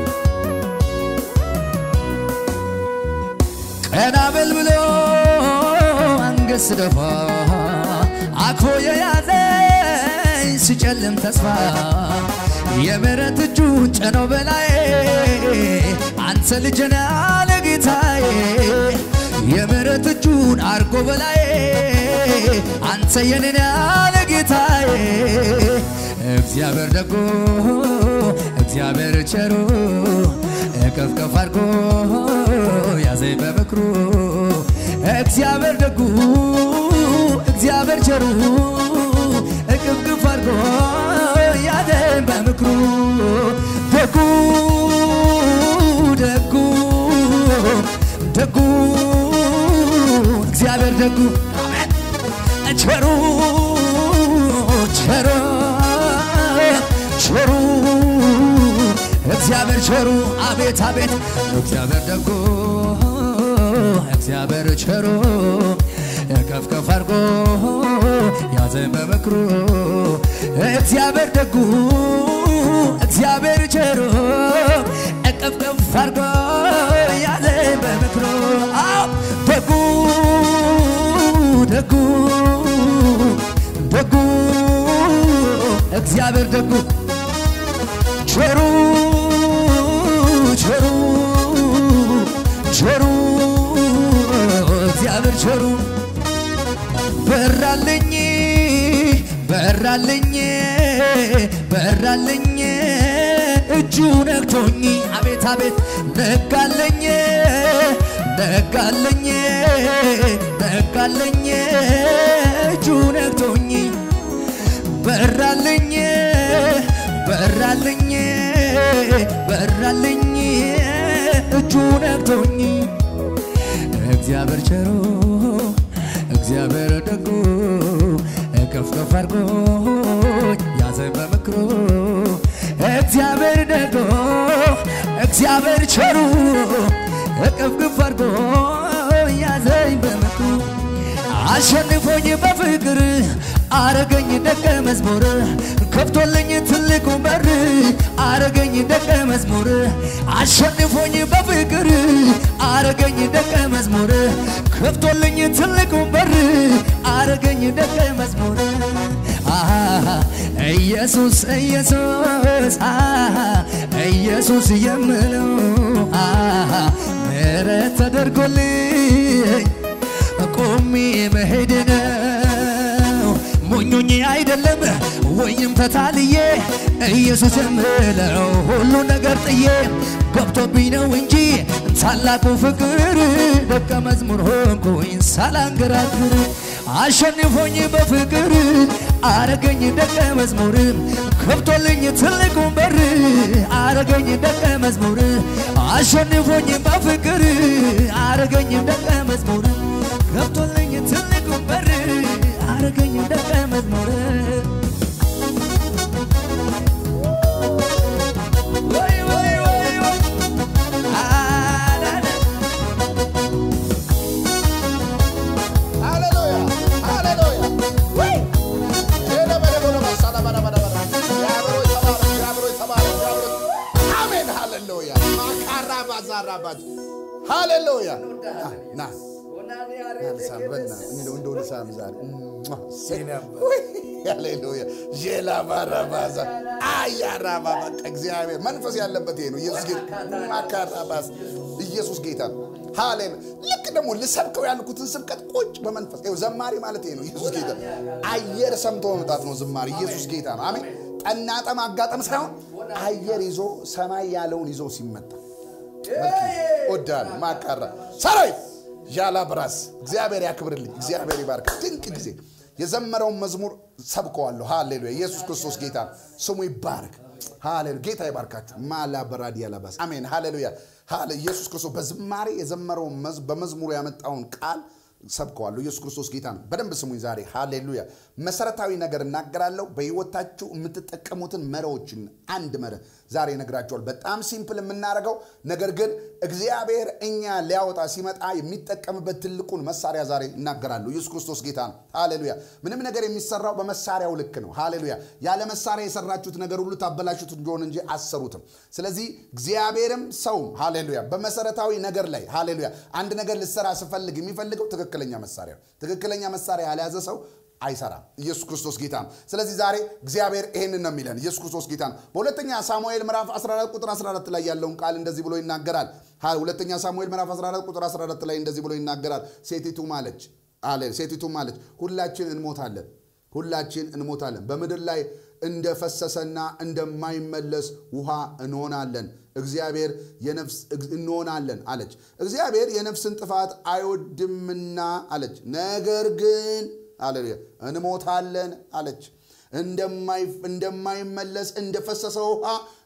S8: ቀና በል ብሎ አንገት ስደፋ አቅፎ የያዘኝ ሲጨልም ተስፋ የምሕረት እጁን ጭኖ በላይ አንተ ልጅና ለጌታዬ የምሕረት እጁን አርጎ በላይ አንተ የኔና ለጌታዬ እግዚአብሔር ደጎ እግዚአብሔር ቸሩ እቅፍቅፍ አድርጎ ያዘኝ በምክሩ እግዚአብሔር ደጉ እግዚአብሔር ቸሩ እቅፍቅፍ አድርጎ ያዘኝ በምክሩ ደጉ ደጉ ደጉ እግዚአብሔር ደጉ ቸሩ ቸሩ ቸሩ እግዚአብሔር ቸሩ አቤት አቤት እግዚአብሔር ደጉ እግዚአብሔር ቸሩ ከፍከፍ አድርጎ ያዘን በምክሩ እግዚአብሔር ደጉ እግዚአብሔር ቸሩ እቅፍቅፍ አድርጎ ያዘን በምክሩ አዎ ደጉ ደጉ ደጉ እግዚአብሔር ደጉ ቸሩ ቸሩ ቸሩ እግዚአብሔር ቸሩ በራልኝ በራልኝ በራልኝ እጁ ነክቶኝ አቤት አቤት ነጋለኝ ነጋለኝ ነጋለኝ እጁ ነግቶኝ በራልኝ በራልኝ በራልኝ እጁ ነግቶኝ እግዚአብሔር ቸሮ እግዚአብሔር ደጉ ከፍ ከፍ አድርጎኝ ያዘኝ በምክሩ እግዚአብሔር ደጎ እግዚአብሔር ቸሩ እቅፍ ግፍ አድርጎ ያዘኝ በምክሩ አሸንፎኝ በፍቅር አረገኝ ደቀ መዝሙር ከፍቶልኝ ትልቁ በር አረገኝ ደቀ መዝሙር አሸንፎኝ በፍቅር አረገኝ ደቀ መዝሙር ከፍቶልኝ ትልቁ በር አረገኝ ደቀ መዝሙር አሃ ኢየሱስ ኢየሱስ አሃ ኢየሱስ የምለው አሃ ምሕረት ተደርጎልኝ ቆሜ መሄድ ነው ሞኞኝ አይደለም ወይም ተታልዬ ኢየሱስ የምለው ሁሉ ነገር ጥዬ ገብቶብኝ ነው እንጂ ታላቁ ፍቅር ደቀ መዝሙር ሆንኩኝ ሳላንገራግር አሸንፎኝ በፍቅር አረገኝ ደቀ መዝሙር ከብቶልኝ ትልቁን በር አረገኝ ደቀ መዝሙር አሸንፎኝ በፍቅር አረገኝ ደቀ መዝሙር ገብቶልኝ ትልቁን በር አረገኝ ደቀ መዝሙር ወይ ወይ ወይ ወይ አላለ
S1: ሃሌሉያ ሃሌሉያ ወይ ሄለ በለ በለ መሳላ በለ በለ በለ ያብሮ ይተባረ ያብሮ ይተባረ ያብሮ አሜን ሃሌሉያ ማካራ ባዛራ ባዝ ሃሌሉያ ና ናልሳበና እንደው እንደው ልሳም ዛሬ ሃሌሉያ ጄላ ባራባዛ አያራባ በቃ እግዚአብሔር መንፈስ ያለበት ይሄ ነው። ኢየሱስ ጌታ ማካራባስ ኢየሱስ ጌታ ነው። ሃሌሉያ ልክ ደግሞ ልሰብከው ያልኩትን ስብከት ቁጭ በመንፈስ ይኸው ዘማሪ ማለት ይሄ ነው። ኢየሱስ ጌታ አየር ሰምቶ መምጣት ነው ዝማሬ። ኢየሱስ ጌታ ነው። አሜን። ጠናጠ ማጋጠም ሳይሆን አየር ይዞ ሰማይ ያለውን ይዞ ሲመጣ ወዳል ማካራ ሰራዊት ዣላ ብራስ እግዚአብሔር ያክብርልኝ። እግዚአብሔር ይባርክ። ድንቅ ጊዜ የዘመረውን መዝሙር ሰብከዋለሁ። ሃሌሉያ ኢየሱስ ክርስቶስ ጌታ ነው። ስሙ ይባረክ። ሃሌሉያ ጌታ ይባርካችሁ። ማላ በራዲ ያላባስ አሜን። ሃሌሉያ ሃሌ ኢየሱስ ክርስቶስ በዝማሬ የዘመረውን መዝ- በመዝሙሩ ያመጣውን ቃል ሰብከዋለሁ። ኢየሱስ ክርስቶስ ጌታ ነው። በደንብ ስሙኝ ዛሬ ሃሌሉያ። መሰረታዊ ነገር እናገራለሁ። በህይወታችሁ የምትጠቀሙትን መሪዎችን አንድ መርህ ዛሬ እነግራችኋል። በጣም ሲምፕል የምናደርገው ነገር ግን እግዚአብሔር እኛ ሊያወጣ ሲመጣ የሚጠቀምበት ትልቁን መሳሪያ ዛሬ እናገራለሁ። ኢየሱስ ክርስቶስ ጌታ ነው። ሃሌሉያ። ምንም ነገር የሚሰራው በመሳሪያው ልክ ነው። ሃሌሉያ። ያለ መሳሪያ የሰራችሁት ነገር ሁሉ ታበላሹት እንደሆነ እንጂ አሰሩትም። ስለዚህ እግዚአብሔርም ሰውም ሃሌሉያ በመሰረታዊ ነገር ላይ ሃሌሉያ አንድ ነገር ልሰራ ስፈልግ የሚፈልገው ትክክለኛ መሳሪያ ነው። ትክክለኛ መሳሪያ ያልያዘ ሰው አይሰራም። ኢየሱስ ክርስቶስ ጌታ ነው። ስለዚህ ዛሬ እግዚአብሔር ይሄንን ነው የሚለን። ኢየሱስ ክርስቶስ ጌታ ነው። በሁለተኛ ሳሙኤል ምዕራፍ 14 ቁጥር 14 ላይ ያለውን ቃል እንደዚህ ብሎ ይናገራል። ሀ- ሁለተኛ ሳሙኤል ምዕራፍ 14 ቁጥር 14 ላይ እንደዚህ ብሎ ይናገራል። ሴቲቱ ማለች አለ ሴቲቱ ማለች ሁላችን እንሞታለን ሁላችን እንሞታለን በምድር ላይ እንደፈሰሰና እንደማይመለስ ውሃ እንሆናለን እግዚአብሔር የነፍስ እንሆናለን አለች እግዚአብሔር የነፍስን ጥፋት አይወድምና አለች ነገር ግን አሌሉያ እንሞታለን አለች እንደማይ- እንደማይመለስ እንደፈሰሰ ውሃ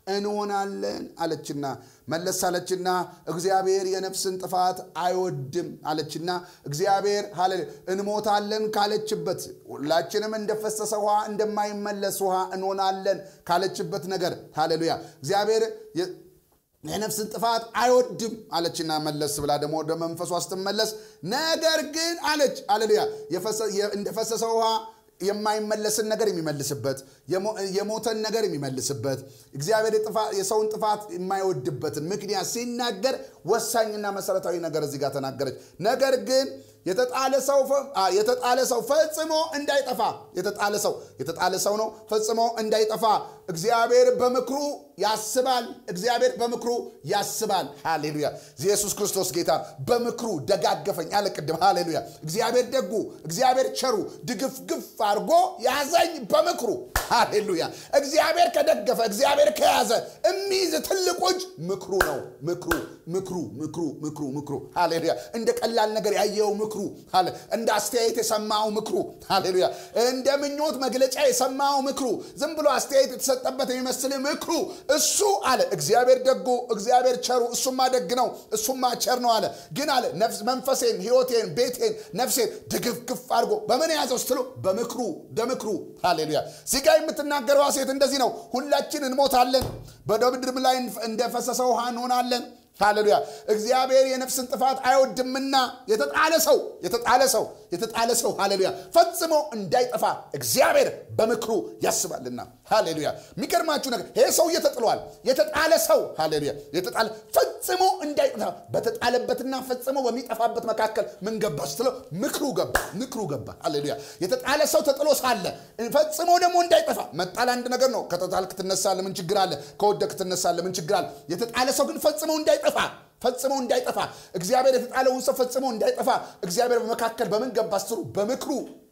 S1: እንሆናለን አለችና መለስ አለችና እግዚአብሔር የነፍስን ጥፋት አይወድም አለችና እግዚአብሔር ሃሌሉያ እንሞታለን ካለችበት ሁላችንም እንደፈሰሰ ውሃ እንደማይመለስ ውሃ እንሆናለን ካለችበት ነገር ሃሌሉያ እግዚአብሔር የ- የነፍስን ጥፋት አይወድም አለችና መለስ ብላ ደግሞ ወደ መንፈሷ ስትመለስ ነገር ግን አለች አሌሉያ የፈሰ- የ- እንደፈሰሰ ውሃ የማይመለስን ነገር የሚመልስበት የሞ- የሞተን ነገር የሚመልስበት እግዚአብሔር የጥፋ- የሰውን ጥፋት የማይወድበትን ምክንያት ሲናገር ወሳኝና መሰረታዊ ነገር እዚህ ጋር ተናገረች ነገር ግን የተጣለ ሰው ፈ- አ፣ የተጣለ ሰው ፈጽሞ እንዳይጠፋ የተጣለ ሰው የተጣለ ሰው ነው ፈጽሞ እንዳይጠፋ እግዚአብሔር በምክሩ ያስባል። እግዚአብሔር በምክሩ ያስባል። ሃሌሉያ! ኢየሱስ ክርስቶስ ጌታ በምክሩ ደጋገፈኝ አለ ቅድም። ሃሌሉያ! እግዚአብሔር ደጉ፣ እግዚአብሔር ቸሩ ድግፍግፍ አድርጎ ያዘኝ በምክሩ። ሃሌሉያ! እግዚአብሔር ከደገፈ፣ እግዚአብሔር ከያዘ የሚይዝ ትልቁ እጅ ምክሩ ነው። ምክሩ ምክሩ ምክሩ ምክሩ ምክሩ ሃሌሉያ! እንደ ቀላል ነገር ያየው ምክሩ ሃሌ እንደ አስተያየት የሰማው ምክሩ ሃሌሉያ! እንደ ምኞት መግለጫ የሰማው ምክሩ ዝም ብሎ አስተያየት የተሰጠበት የሚመስል ምክሩ እሱ አለ እግዚአብሔር ደጉ እግዚአብሔር ቸሩ እሱማ ደግ ነው እሱማ ቸር ነው አለ ግን አለ ነፍስ መንፈሴን ህይወቴን ቤቴን ነፍሴን ድግፍግፍ አድርጎ በምን የያዘው ስትሉ በምክሩ በምክሩ ሃሌሉያ እዚህ ጋር የምትናገረዋ ሴት እንደዚህ ነው ሁላችን እንሞታለን በምድርም ላይ እንደፈሰሰ ውሃ እንሆናለን ሃሌሉያ እግዚአብሔር የነፍስን ጥፋት አይወድምና የተጣለ ሰው የተጣለ ሰው የተጣለ ሰው ሃሌሉያ ፈጽሞ እንዳይጠፋ እግዚአብሔር በምክሩ ያስባልና ሃሌሉያ የሚገርማችሁ ነገር ይሄ ሰውዬ ተጥሏል የተጣለ ሰው ሃሌሉያ የተጣለ ፈጽሞ እንዳይጠፋ በተጣለበትና ፈጽሞ በሚጠፋበት መካከል ምን ገባ ስትለው ምክሩ ገባ ምክሩ ገባ ሃሌሉያ የተጣለ ሰው ተጥሎ ሳለ ፈጽሞ ደግሞ እንዳይጠፋ መጣል አንድ ነገር ነው ከተጣልክ ትነሳለህ ምን ችግር አለ ከወደክ ትነሳለህ ምን ችግር አለ የተጣለ ሰው ግን ፈጽሞ እንዳይጠፋ ፈጽሞ እንዳይጠፋ እግዚአብሔር የተጣለውን ሰው ፈጽሞ እንዳይጠፋ እግዚአብሔር በመካከል በምን ገባ ስትሉ በምክሩ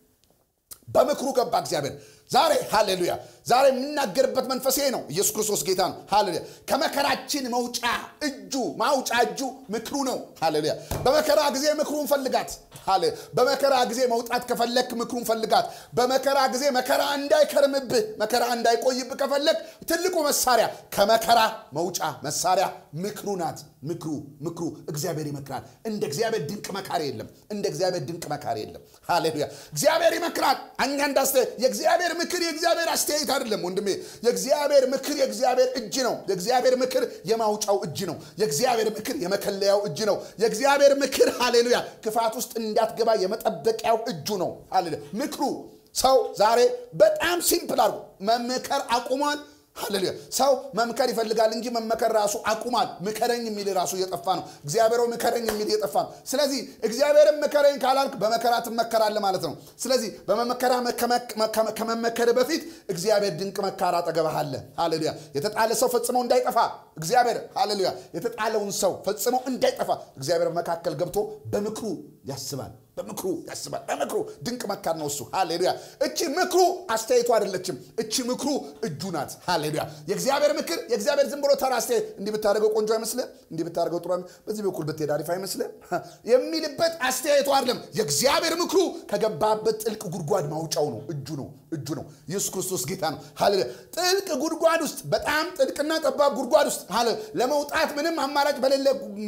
S1: በምክሩ ገባ እግዚአብሔር ዛሬ ሃሌሉያ ዛሬ የምናገርበት መንፈስ ይሄ ነው ኢየሱስ ክርስቶስ ጌታ ነው ሃሌሉያ ከመከራችን መውጫ እጁ ማውጫ እጁ ምክሩ ነው ሃሌሉያ በመከራ ጊዜ ምክሩን ፈልጋት ሃሌ በመከራ ጊዜ መውጣት ከፈለክ ምክሩን ፈልጋት በመከራ ጊዜ መከራ እንዳይከርምብህ መከራ እንዳይቆይብህ ከፈለክ ትልቁ መሳሪያ ከመከራ መውጫ መሳሪያ ምክሩ ናት ምክሩ ምክሩ እግዚአብሔር ይመክራል እንደ እግዚአብሔር ድንቅ መካሪ የለም እንደ እግዚአብሔር ድንቅ መካሪ የለም ሃሌሉያ እግዚአብሔር ይመክራል እኛ እንዳስተ የእግዚአብሔር ምክር የእግዚአብሔር አስተያየት አይደለም ወንድሜ የእግዚአብሔር ምክር የእግዚአብሔር እጅ ነው የእግዚአብሔር ምክር የማውጫው እጅ ነው የእግዚአብሔር ምክር የመከለያው እጅ ነው የእግዚአብሔር ምክር ሃሌሉያ ክፋት ውስጥ እንዳትገባ የመጠበቂያው እጁ ነው ሃሌሉያ ምክሩ ሰው ዛሬ በጣም ሲምፕል አድርጎ መምከር አቁሟል ሃሌሉያ ሰው መምከር ይፈልጋል እንጂ መመከር ራሱ አቁሟል ምከረኝ የሚል ራሱ እየጠፋ ነው እግዚአብሔር ምከረኝ የሚል እየጠፋ ነው ስለዚህ እግዚአብሔርን ምከረኝ ካላልክ በመከራ ትመከራለ ማለት ነው ስለዚህ በመመከራ ከመመከር በፊት እግዚአብሔር ድንቅ መካር አጠገብህ አለ ሃሌሉያ የተጣለ ሰው ፈጽሞ እንዳይጠፋ እግዚአብሔር ሃሌሉያ የተጣለውን ሰው ፈጽሞ እንዳይጠፋ እግዚአብሔር መካከል ገብቶ በምክሩ ያስባል በምክሩ ያስባል በምክሩ ድንቅ መካር ነው እሱ ሃሌሉያ እቺ ምክሩ አስተያየቱ አይደለችም እቺ ምክሩ እጁ ናት ሃሌሉያ የእግዚአብሔር ምክር የእግዚአብሔር ዝም ብሎ ተራ አስተያየት እንዲህ ብታደርገው ቆንጆ አይመስልም እንዲህ ብታደርገው ጥሩ በዚህ በኩል ብትሄድ አሪፍ አይመስልም የሚልበት አስተያየቱ አይደለም የእግዚአብሔር ምክሩ ከገባበት ጥልቅ ጉድጓድ ማውጫው ነው እጁ ነው እጁ ነው ኢየሱስ ክርስቶስ ጌታ ነው ሃሌሉያ ጥልቅ ጉድጓድ ውስጥ በጣም ጥልቅና ጠባብ ጉድጓድ ውስጥ ለመውጣት ምንም አማራጭ በሌለ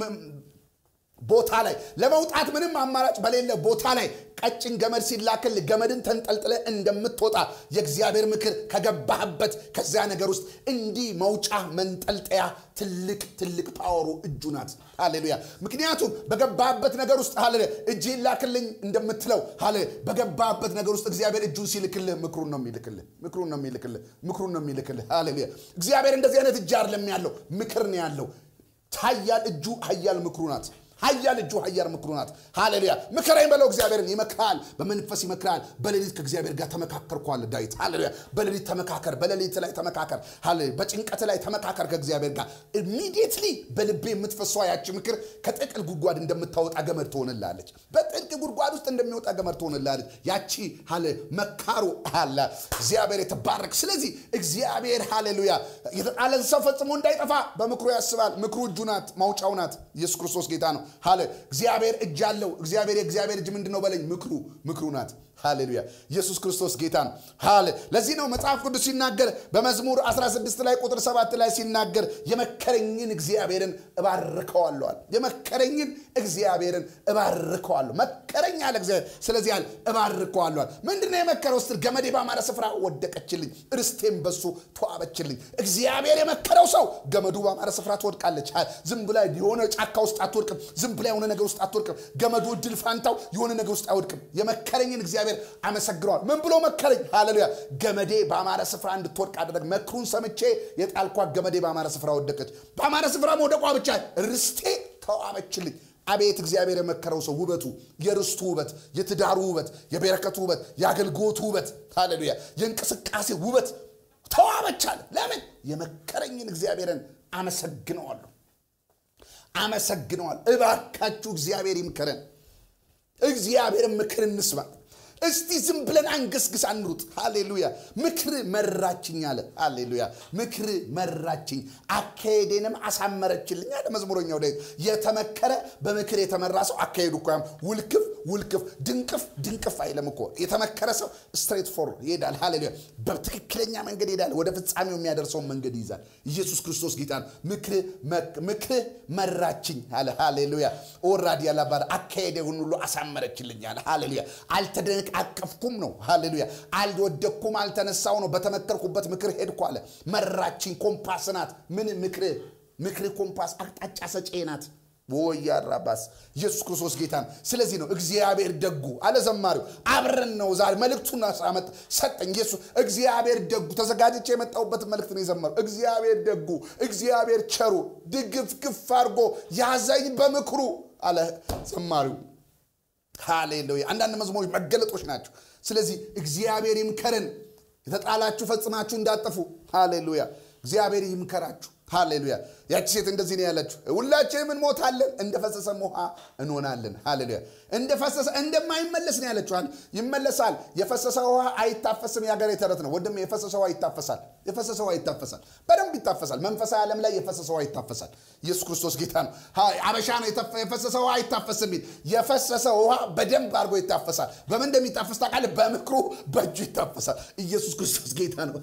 S1: ቦታ ላይ ለመውጣት ምንም አማራጭ በሌለ ቦታ ላይ ቀጭን ገመድ ሲላክል ገመድን ተንጠልጥለ እንደምትወጣ የእግዚአብሔር ምክር ከገባህበት ከዚያ ነገር ውስጥ እንዲህ መውጫ መንጠልጠያ ትልቅ ትልቅ ፓወሩ እጁ ናት ሃሌሉያ ምክንያቱም በገባህበት ነገር ውስጥ ሃሌሉያ እጅ ላክልኝ እንደምትለው ሃሌ በገባህበት ነገር ውስጥ እግዚአብሔር እጁን ሲልክልህ ምክሩን ነው የሚልክልህ ምክሩን ነው የሚልክልህ ምክሩን ነው የሚልክልህ ሃሌሉያ እግዚአብሔር እንደዚህ አይነት እጅ አይደለም ያለው ምክር ነው ያለው ሀያል እጁ ሀያል ምክሩ ናት ሀያል እጁ ሀያል ምክሩ ናት ሃሌሉያ ምክረኝ በለው እግዚአብሔርን ይመክራል በመንፈስ ይመክራል በሌሊት ከእግዚአብሔር ጋር ተመካከርኳል ዳዊት ሃሌሉያ በሌሊት ተመካከር በሌሊት ላይ ተመካከር በጭንቀት ላይ ተመካከር ከእግዚአብሔር ጋር ኢሚዲየትሊ በልቤ የምትፈሷ ያቺ ምክር ከጥቅል ጉድጓድ እንደምታወጣ ገመድ ትሆንላለች በጥልቅ ጉድጓድ ውስጥ እንደሚወጣ ገመድ ትሆንላለች ያቺ ሃሌ መካሩ አለ እግዚአብሔር የተባረክ ስለዚህ እግዚአብሔር ሃሌሉያ የተጣለን ሰው ፈጽሞ እንዳይጠፋ በምክሩ ያስባል ምክሩ እጁ ናት ማውጫው ናት ኢየሱስ ክርስቶስ ጌታ ነው ሃሌ እግዚአብሔር እጅ አለው እግዚአብሔር የእግዚአብሔር እጅ ምንድን ነው በለኝ ምክሩ ምክሩ ናት ሃሌሉያ ኢየሱስ ክርስቶስ ጌታ ነው ሃሌ ለዚህ ነው መጽሐፍ ቅዱስ ሲናገር በመዝሙር 16 ላይ ቁጥር 7 ላይ ሲናገር የመከረኝን እግዚአብሔርን እባርከዋለዋል የመከረኝን እግዚአብሔርን እባርከዋለሁ መከረኝ አለ እግዚአብሔር ስለዚህ ያለ እባርከዋለዋል ምንድነው የመከረው ስትል ገመዴ ባማረ ስፍራ ወደቀችልኝ ርስቴም በሱ ተዋበችልኝ እግዚአብሔር የመከረው ሰው ገመዱ ባማረ ስፍራ ትወድቃለች ዝም ብላ የሆነ ጫካ ውስጥ አትወድቅም ዝም ብላ የሆነ ነገር ውስጥ አትወድቅም ገመዱ እድል ፋንታው የሆነ ነገር ውስጥ አይወድቅም የመከረኝን እግዚአብሔር አመሰግነዋል ምን ብሎ መከረኝ ሃሌሉያ ገመዴ በአማረ ስፍራ እንድትወድቅ አደረግ መክሩን ሰምቼ የጣልኳት ገመዴ በአማረ ስፍራ ወደቀች በአማረ ስፍራ መውደቋ ብቻ ርስቴ ተዋበችልኝ አቤት እግዚአብሔር የመከረው ሰው ውበቱ፣ የርስቱ ውበት፣ የትዳሩ ውበት፣ የበረከቱ ውበት፣ የአገልግሎቱ ውበት፣ ሃሌሉያ፣ የእንቅስቃሴ ውበት ተዋበች አለ። ለምን? የመከረኝን እግዚአብሔርን አመሰግነዋለሁ፣ አመሰግነዋል። እባካችሁ እግዚአብሔር ይምከረን። እግዚአብሔርን ምክር እንስማ። እስቲ ዝም ብለን አንገስግስ አንሩጥ። ሃሌሉያ። ምክር መራችኝ አለ። ሃሌሉያ። ምክር መራችኝ አካሄዴንም አሳመረችልኝ አለ መዝሙረኛው ላይ የተመከረ በምክር የተመራ ሰው አካሄዱ እኮ ያም ውልክፍ ውልክፍ ድንቅፍ ድንቅፍ አይለም እኮ የተመከረ ሰው ስትሬት ፎር ይሄዳል። ሃሌሉያ። በትክክለኛ መንገድ ይሄዳል። ወደ ፍጻሜው የሚያደርሰውን መንገድ ይይዛል። ኢየሱስ ክርስቶስ ጌታ ነው። ምክር መራችኝ አለ። ሃሌሉያ። ኦራዲ ያላባር አካሄዴውን ሁሉ አሳመረችልኝ አለ። ሃሌሉያ። አልተደነቅ አቀፍኩም ነው። ሃሌሉያ። አልወደኩም፣ አልተነሳው ነው። በተመከርኩበት ምክር ሄድኩ አለ። መራችኝ። ኮምፓስ ናት። ምን ምክር ምክር ኮምፓስ አቅጣጫ ሰጪ ናት። ወያራባስ ኢየሱስ ክርስቶስ ጌታ ነው። ስለዚህ ነው እግዚአብሔር ደጉ አለ ዘማሪው። አብረን ነው ዛሬ መልእክቱን አመጣ ሰጠኝ። ኢየሱስ እግዚአብሔር ደጉ ተዘጋጅቼ የመጣሁበትን መልእክት ነው የዘመረው። እግዚአብሔር ደጉ፣ እግዚአብሔር ቸሩ ድግፍ ግፍ አድርጎ ያዘኝ በምክሩ አለ ዘማሪው። ሃሌሉያ። አንዳንድ መዝሙሮች መገለጦች ናቸው። ስለዚህ እግዚአብሔር ይምከረን፣ የተጣላችሁ ፈጽማችሁ እንዳጠፉ። ሃሌሉያ። እግዚአብሔር ይምከራችሁ። ሃሌሉያ። ያቺ ሴት እንደዚህ ነው ያለችው፣ ሁላችንም እንሞታለን፣ እንደፈሰሰም ውሃ እንሆናለን። ሃሌሉያ። እንደፈሰሰ እንደማይመለስ ነው ያለችው። ይመለሳል። የፈሰሰ ውሃ አይታፈስም። የሀገሬ ተረት ነው ወንድም። የፈሰሰ ውሃ ይታፈሳል። የፈሰሰ ውሃ ይታፈሳል። በደንብ ይታፈሳል። መንፈሳዊ ዓለም ላይ የፈሰሰ ውሃ ይታፈሳል። ኢየሱስ ክርስቶስ ጌታ ነው። አበሻ ነው የፈሰሰ ውሃ አይታፈስም የሚል የፈሰሰ ውሃ በደንብ አድርጎ ይታፈሳል። በምን እንደሚታፈስ ታውቃለህ? በምክሩ በእጁ ይታፈሳል። ኢየሱስ ክርስቶስ ጌታ ነው።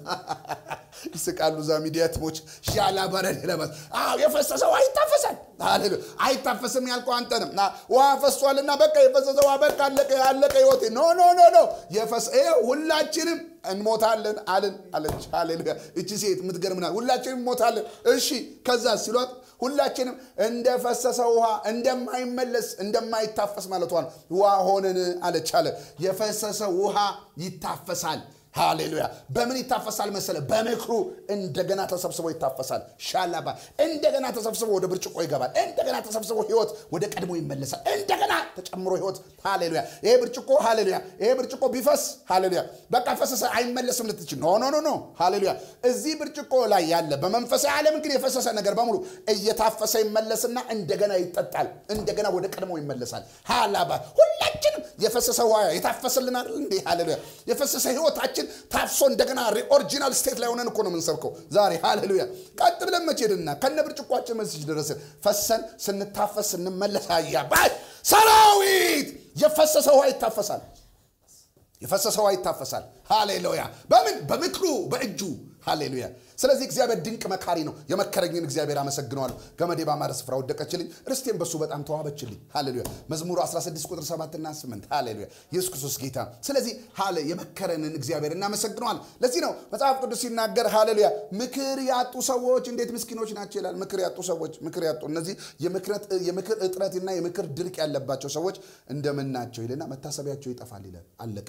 S1: ይስቃሉ እዛ ሚዲያ ቲሞች ሻላ በረድ ለበስ የፈሰሰ ውሃ ይታፈሳል። ሃሌሉያ አይታፈስም ያልከው አንተ ነህ። ውሃ ፈሷልና በቃ የፈሰሰ ውሃ በቃ አለቀ አለቀ ህይወቴ ኖ ኖ ኖ ኖ የፈሰ ሁላችንም እንሞታለን አልን አለች። ሃሌሉያ እቺ ሴት የምትገርምናል። ሁላችንም እንሞታለን። እሺ ከዛ ሲሏት ሁላችንም እንደፈሰሰ ውሃ እንደማይመለስ እንደማይታፈስ ማለቷ ነው። ውሃ ሆነን አለች አለ። የፈሰሰ ውሃ ይታፈሳል። ሃሌሉያ በምን ይታፈሳል መሰለ? በምክሩ እንደገና ተሰብስቦ ይታፈሳል። ሻላባ እንደገና ተሰብስቦ ወደ ብርጭቆ ይገባል። እንደገና ተሰብስቦ ህይወት ወደ ቀድሞ ይመለሳል። እንደገና ተጨምሮ ህይወት ሃሌሉያ። ይሄ ብርጭቆ ሃሌሉያ፣ ይሄ ብርጭቆ ቢፈስ ሃሌሉያ፣ በቃ ፈሰሰ አይመለስም ልትችል ኖ ኖ ኖ ኖ ሃሌሉያ። እዚህ ብርጭቆ ላይ ያለ በመንፈሳዊ ዓለም ግን የፈሰሰ ነገር በሙሉ እየታፈሰ ይመለስና እንደገና ይጠጣል። እንደገና ወደ ቀድሞ ይመለሳል። ሃላባ ሁላችንም የፈሰሰ ውሃ የታፈሰልናል እንዴ? ሃሌሉያ የፈሰሰ ህይወታችን ታፍሶ እንደገና ኦሪጂናል ስቴት ላይ ሆነን እኮ ነው የምንሰብከው ዛሬ ሃሌሉያ። ቀጥ ብለን መቼ ሄድና ከነ ብርጭቋችን መስጅ ደረስን ፈሰን ስንታፈስ ስንመለስ አያባይ ሰራዊት የፈሰሰ ውሃ ይታፈሳል። የፈሰሰ ውሃ ይታፈሳል። ሃሌሉያ በምን በምክሩ በእጁ ሃሌሉያ። ስለዚህ እግዚአብሔር ድንቅ መካሪ ነው። የመከረኝን እግዚአብሔር አመሰግነዋለሁ። ገመዴ ባማረ ስፍራ ወደቀችልኝ፣ ርስቴን በሱ በጣም ተዋበችልኝ። ሃሌሉያ። መዝሙሩ 16 ቁጥር 7 እና 8 ሃሌሉያ። ኢየሱስ ክርስቶስ ጌታ። ስለዚህ ሃሌ የመከረንን እግዚአብሔር እናመሰግነዋለን። ለዚህ ነው መጽሐፍ ቅዱስ ሲናገር ሃሌሉያ፣ ምክር ያጡ ሰዎች እንዴት ምስኪኖች ናቸው ይላል። ምክር ያጡ ሰዎች ምክር ያጡ እነዚህ የምክር እጥረትና የምክር ድርቅ ያለባቸው ሰዎች እንደምን ናቸው ይልና መታሰቢያቸው ይጠፋል ይላል። አለቅ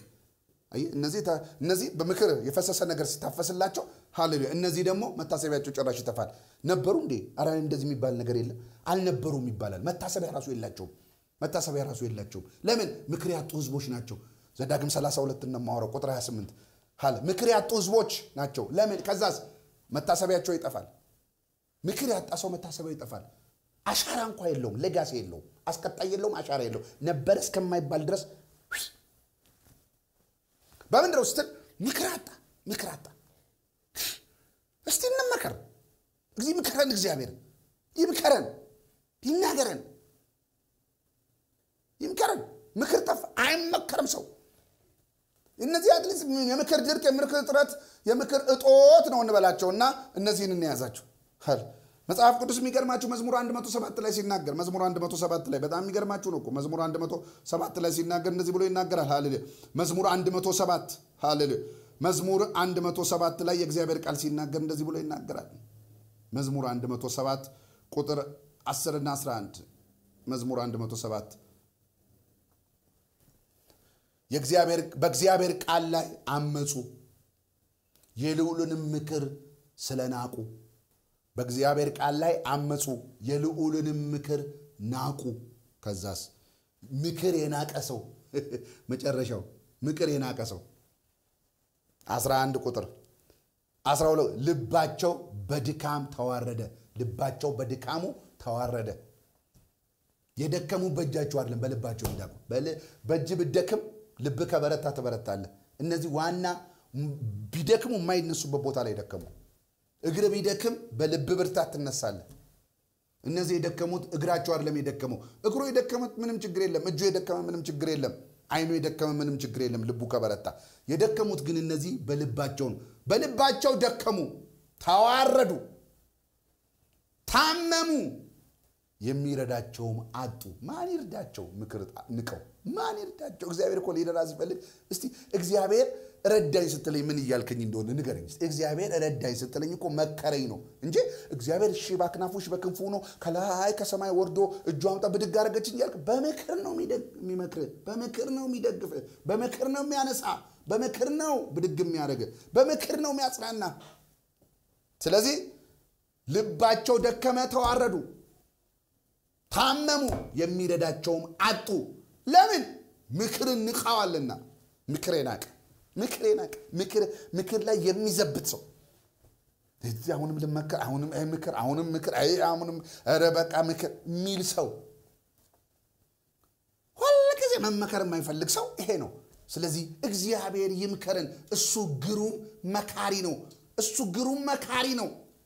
S1: እነዚህ በምክር የፈሰሰ ነገር ሲታፈስላቸው ሃሌሉያ። እነዚህ ደግሞ መታሰቢያቸው ጭራሽ ይጠፋል። ነበሩ እንዴ? ኧረ እንደዚህ የሚባል ነገር የለም። አልነበሩም ይባላል። መታሰቢያ ራሱ የላቸውም። መታሰቢያ ራሱ የላቸውም። ለምን? ምክር ያጡ ህዝቦች ናቸው። ዘዳግም 32 እነማወራው ቁጥር 28 ሃለ ምክር ያጡ ህዝቦች ናቸው። ለምን? ከዛስ መታሰቢያቸው ይጠፋል። ምክር ያጣ ሰው መታሰቢያው ይጠፋል። አሻራ እንኳ የለውም። ሌጋሲ የለውም። አስቀጣይ የለውም። አሻራ የለውም። ነበረ እስከማይባል ድረስ በምንድን ነው ስትል ምክር አጣ ምክር አጣ። እስቲ እንመከር። እዚህ ምከረን፣ እግዚአብሔር ይምከረን፣ ይናገረን፣ ይምከረን። ምክር ጠፋ፣ አይመከርም ሰው። እነዚህ አትሊስት የምክር ድርቅ፣ የምክር እጥረት፣ የምክር እጦት ነው እንበላቸውና እነዚህን እንያዛቸው። መጽሐፍ ቅዱስ የሚገርማችሁ መዝሙር 107 ላይ ሲናገር መዝሙር 107 ላይ በጣም የሚገርማችሁ ነው እኮ መዝሙር 107 ላይ ሲናገር እንደዚህ ብሎ ይናገራል። ሃሌሉያ መዝሙር 107 ሃሌሉያ መዝሙር 107 ላይ የእግዚአብሔር ቃል ሲናገር እንደዚህ ብሎ ይናገራል። መዝሙር 107 ቁጥር 10 እና 11 መዝሙር 107 በእግዚአብሔር ቃል ላይ አመፁ፣ የልዑልንም ምክር ስለናቁ በእግዚአብሔር ቃል ላይ አመፁ፣ የልዑልንም ምክር ናቁ። ከዛስ ምክር የናቀ ሰው መጨረሻው ምክር የናቀ ሰው 11 ቁጥር 12 ልባቸው በድካም ተዋረደ። ልባቸው በድካሙ ተዋረደ። የደከሙ በእጃቸው አይደለም በልባቸው የሚዳቁ በእጅ ብደክም ልብ ከበረታ ትበረታለህ። እነዚህ ዋና ቢደክሙ የማይነሱበት ቦታ ላይ ደከሙ። እግር ቢደክም በልብ ብርታት ትነሳለህ። እነዚህ የደከሙት እግራቸው አይደለም የደከመው። እግሩ የደከመት ምንም ችግር የለም። እጁ የደከመ ምንም ችግር የለም። አይኑ የደከመ ምንም ችግር የለም። ልቡ ከበረታ። የደከሙት ግን እነዚህ በልባቸው ነው። በልባቸው ደከሙ፣ ተዋረዱ፣ ታመሙ፣ የሚረዳቸውም አጡ። ማን ይርዳቸው? ምክር ንቀው ማን ይርዳቸው? እግዚአብሔር እኮ ሊረዳ ሲፈልግ እስቲ እግዚአብሔር ረዳኝ ስትለኝ ምን እያልከኝ እንደሆነ ንገረኝ። እግዚአብሔር ረዳኝ ስትለኝ እኮ መከረኝ ነው እንጂ እግዚአብሔር እሺ በአክናፉ እሺ በክንፉ ነው ከላይ ከሰማይ ወርዶ እጁ አምጣ ብድግ አደረገችኝ እያልክ በምክር ነው የሚመክር፣ በምክር ነው የሚደግፍ፣ በምክር ነው የሚያነሳ፣ በምክር ነው ብድግ የሚያደርግ፣ በምክር ነው የሚያጽናና። ስለዚህ ልባቸው ደከመ፣ ተዋረዱ፣ ታመሙ፣ የሚረዳቸውም አጡ። ለምን? ምክርን ንቀዋልና። ምክር ናቀ ምክር ናቀ። ምክር ላይ የሚዘብት ሰው እዚህ አሁንም ልመከር፣ አሁንም አይ ምክር፣ አሁንም ምክር፣ አይ አሁንም ኧረ በቃ ምክር የሚል ሰው ሁልጊዜ መመከር የማይፈልግ ሰው ይሄ ነው። ስለዚህ እግዚአብሔር ይምከርን። እሱ ግሩም መካሪ ነው። እሱ ግሩም መካሪ ነው።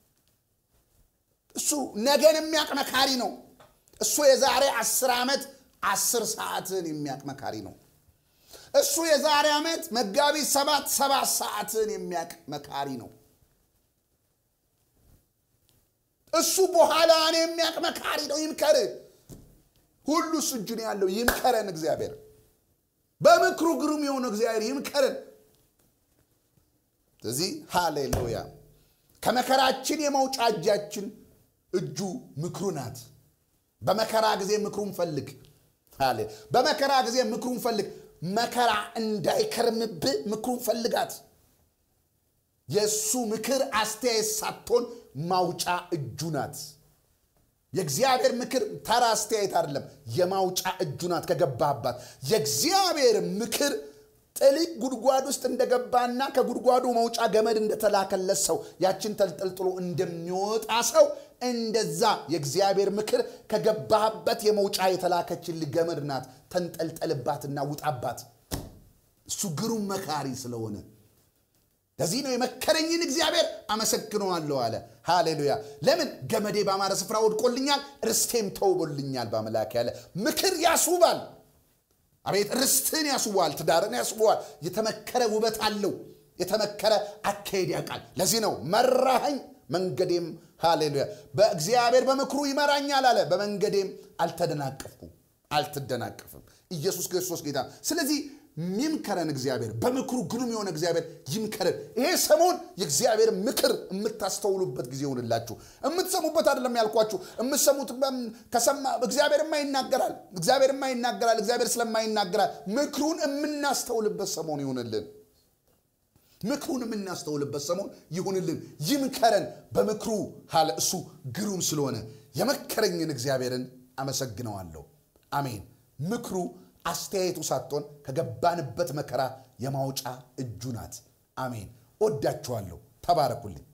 S1: እሱ ነገን የሚያውቅ መካሪ ነው። እሱ የዛሬ አስር ዓመት አስር ሰዓትን የሚያውቅ መካሪ ነው። እሱ የዛሬ ዓመት መጋቢት ሰባት ሰባት ሰዓትን የሚያውቅ መካሪ ነው። እሱ በኋላን የሚያውቅ መካሪ ነው። ይምከር። ሁሉ እሱ እጁ ነው ያለው። ይምከረን እግዚአብሔር። በምክሩ ግሩም የሆነው እግዚአብሔር ይምከረን። ስለዚህ ሃሌሉያ። ከመከራችን የመውጫ እጃችን እጁ ምክሩ ናት። በመከራ ጊዜ ምክሩን ፈልግ። በመከራ ጊዜ ምክሩን ፈልግ። መከራ እንዳይከርምብህ ምክሩን ፈልጋት። የእሱ ምክር አስተያየት ሳትሆን ማውጫ እጁ ናት። የእግዚአብሔር ምክር ተራ አስተያየት አይደለም፣ የማውጫ እጁ ናት። ከገባህባት የእግዚአብሔር ምክር ጥልቅ ጉድጓድ ውስጥ እንደገባና ከጉድጓዱ መውጫ ገመድ እንደተላከለት ሰው ያችን ተንጠልጥሎ እንደሚወጣ ሰው እንደዛ የእግዚአብሔር ምክር ከገባህበት የመውጫ የተላከችልህ ገመድ ናት። ተንጠልጠልባትና ውጣባት። እሱ ግሩም መካሪ ስለሆነ ለዚህ ነው የመከረኝን እግዚአብሔር አመሰግነዋለሁ አለ። ሃሌሉያ። ለምን ገመዴ በአማረ ስፍራ ወድቆልኛል፣ ርስቴም ተውቦልኛል በአምላክ ያለ ምክር ያስውባል። አቤት ርስትን ያስውበዋል፣ ትዳርን ያስውበዋል። የተመከረ ውበት አለው። የተመከረ አካሄድ ያውቃል። ለዚህ ነው መራኸኝ መንገዴም ሃሌሉያ በእግዚአብሔር በምክሩ ይመራኛል አለ። በመንገዴም አልተደናቀፍኩም፣ አልትደናቀፍም። ኢየሱስ ክርስቶስ ጌታ። ስለዚህ ይምከረን እግዚአብሔር፣ በምክሩ ግሩም የሆነ እግዚአብሔር ይምከረን። ይሄ ሰሞን የእግዚአብሔር ምክር የምታስተውሉበት ጊዜ ይሆንላችሁ። የምትሰሙበት አይደለም ያልኳችሁ፣ የምትሰሙት ከሰማ እግዚአብሔርማ ይናገራል፣ እግዚአብሔርማ ይናገራል፣ እግዚአብሔር ስለማይናገራል ምክሩን የምናስተውልበት ሰሞን ይሆንልን። ምክሩን የምናስተውልበት ሰሞን ይሁንልን። ይምከረን በምክሩ ሀለ እሱ ግሩም ስለሆነ የመከረኝን እግዚአብሔርን አመሰግነዋለሁ። አሜን። ምክሩ አስተያየቱ ሳትሆን ከገባንበት መከራ የማውጫ እጁ ናት። አሜን። ወዳችኋለሁ። ተባረኩልኝ።